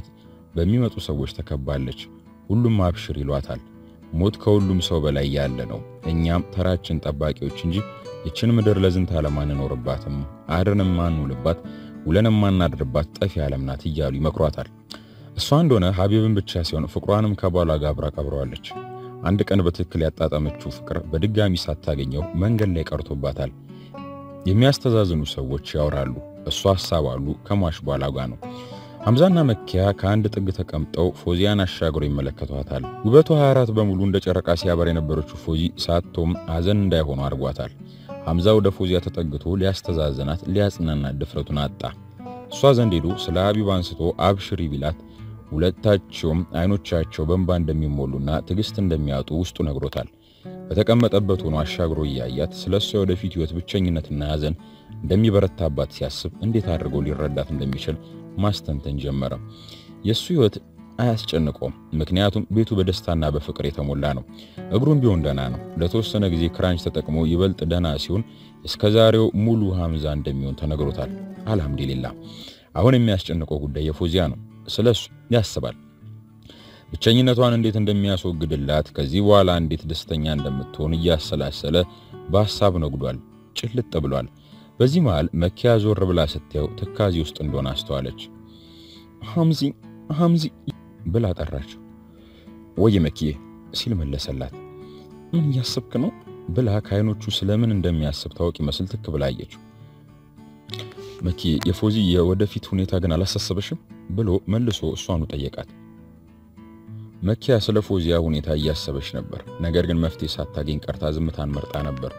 በሚመጡ ሰዎች ተከባለች። ሁሉም አብሽር ይሏታል። ሞት ከሁሉም ሰው በላይ ያለ ነው። እኛም ተራችን ጠባቂዎች እንጂ ይችን ምድር ለዝንተ ዓለም አንኖርባትም፣ አድረንም ማንውልባት፣ ውለንም ማናድርባት ጠፊ ዓለም ናት እያሉ ይመክሯታል። እሷ እንደሆነ ሀቢብን ብቻ ሲሆን ፍቅሯንም ከባሏ ጋር አብራ ቀብረዋለች። አንድ ቀን በትክክል ያጣጠመችው ፍቅር በድጋሚ ሳታገኘው መንገድ ላይ ቀርቶባታል። የሚያስተዛዝኑ ሰዎች ያወራሉ። እሷ ሀሳባሉ ከሟች በኋላ ጋ ነው። ሐምዛና መኪያ ከአንድ ጥግ ተቀምጠው ፎዚያን አሻግሮ ይመለከቷታል። ውበቷ 24 በሙሉ እንደ ጨረቃ ሲያበር የነበረችው ፎዚ ሳቶም ሐዘን እንዳይሆኑ አድርጓታል። ሐምዛ ወደ ፎዚያ ተጠግቶ ሊያስተዛዝናት ሊያጽናናት ድፍረቱን አጣ። እሷ ዘንድ ሄዶ ስለ ሀቢብ አንስቶ አብሽሪ ቢላት ሁለታቸውም አይኖቻቸው በእንባ እንደሚሞሉና ትዕግስት እንደሚያጡ ውስጡ ነግሮታል። በተቀመጠበት ሆኖ አሻግሮ እያያት ስለ እሷ ወደፊት ሕይወት ብቸኝነትና ሐዘን እንደሚበረታባት ሲያስብ እንዴት አድርጎ ሊረዳት እንደሚችል ማስተንተን ጀመረ። የእሱ ሕይወት አያስጨንቀውም፣ ምክንያቱም ቤቱ በደስታና በፍቅር የተሞላ ነው። እግሩም ቢሆን ደህና ነው። ለተወሰነ ጊዜ ክራንች ተጠቅሞ ይበልጥ ደህና ሲሆን እስከዛሬው ሙሉ ሐምዛ እንደሚሆን ተነግሮታል። አልሐምዱሊላ። አሁን የሚያስጨንቀው ጉዳይ የፎዚያ ነው። ስለሱ ያስባል። ብቸኝነቷን እንዴት እንደሚያስወግድላት ከዚህ በኋላ እንዴት ደስተኛ እንደምትሆን እያሰላሰለ በሐሳብ ነጉዷል። ጭልጥ ብሏል። በዚህ መሃል መኪያ ዞር ብላ ስታየው ትካዜ ውስጥ እንደሆነ አስተዋለች። ሐምዚ ሐምዚ ብላ ጠራችው። ወይ መኪዬ ሲል መለሰላት። ምን እያሰብክ ነው ብላ ከዓይኖቹ ስለምን እንደሚያስብ ታወቅ ይመስል ትክ ብላ አየችው። መኪ የፎዚ የወደፊት ሁኔታ ግን አላሳሰበሽም ብሎ መልሶ እሷኑ ጠየቃት። መኪያ ስለ ፎዚያ ሁኔታ እያሰበች ነበር። ነገር ግን መፍትሄ ሳታገኝ ቀርታ ዝምታን መርጣ ነበር።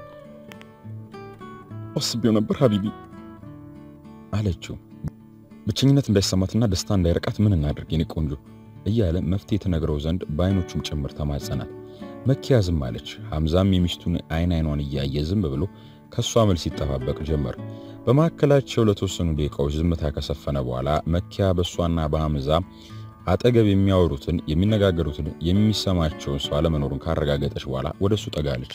አስቤው ነበር ሀቢቢ አለችው። ብቸኝነት እንዳይሰማትና ደስታ እንዳይረቃት ምን እናድርግ የኔ ቆንጆ እያለ መፍትሄ ትነግረው ዘንድ በአይኖቹም ጭምር ተማጸናት። መኪያ ዝም አለች። ሐምዛም የሚስቱን አይን አይኗን እያየ ዝም ብሎ ከሷ መልስ ይጠባበቅ ጀመር። በመካከላቸው ለተወሰኑ ደቂቃዎች ዝምታ ከሰፈነ በኋላ መኪያ በእሷና በሐምዛ አጠገብ የሚያወሩትን የሚነጋገሩትን የሚሰማቸውን ሰው አለመኖሩን ካረጋገጠች በኋላ ወደ እሱ ጠጋለች።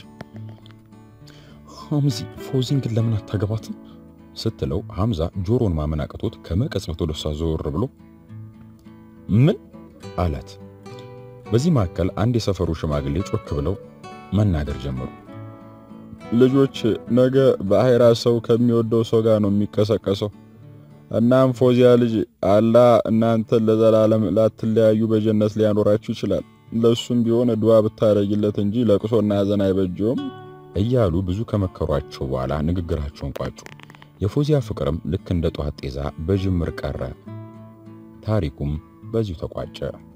ሐምዚ ፎዚን ግን ለምን አታገባትም ስትለው ሐምዛ ጆሮን ማመን አቅቶት ከመቀጽበት ወደ እሷ ዘወር ብሎ ምን አላት። በዚህ መካከል አንድ የሰፈሩ ሽማግሌ ጮክ ብለው መናገር ጀመሩ። ልጆች ነገ በአሄራ ሰው ከሚወደው ሰው ጋር ነው የሚቀሰቀሰው። እናም ፎዚያ ልጅ አላህ እናንተን ለዘላለም ላትለያዩ በጀነት ሊያኖራችሁ ይችላል። ለሱም ቢሆን ድዋ ብታደርጊለት እንጂ ለቅሶና ሐዘን አይበጀውም እያሉ ብዙ ከመከሯቸው በኋላ ንግግራቸውን ቋጩ። የፎዚያ ፍቅርም ልክ እንደ ጧት ጤዛ በጅምር ቀረ። ታሪኩም በዚሁ ተቋጨ።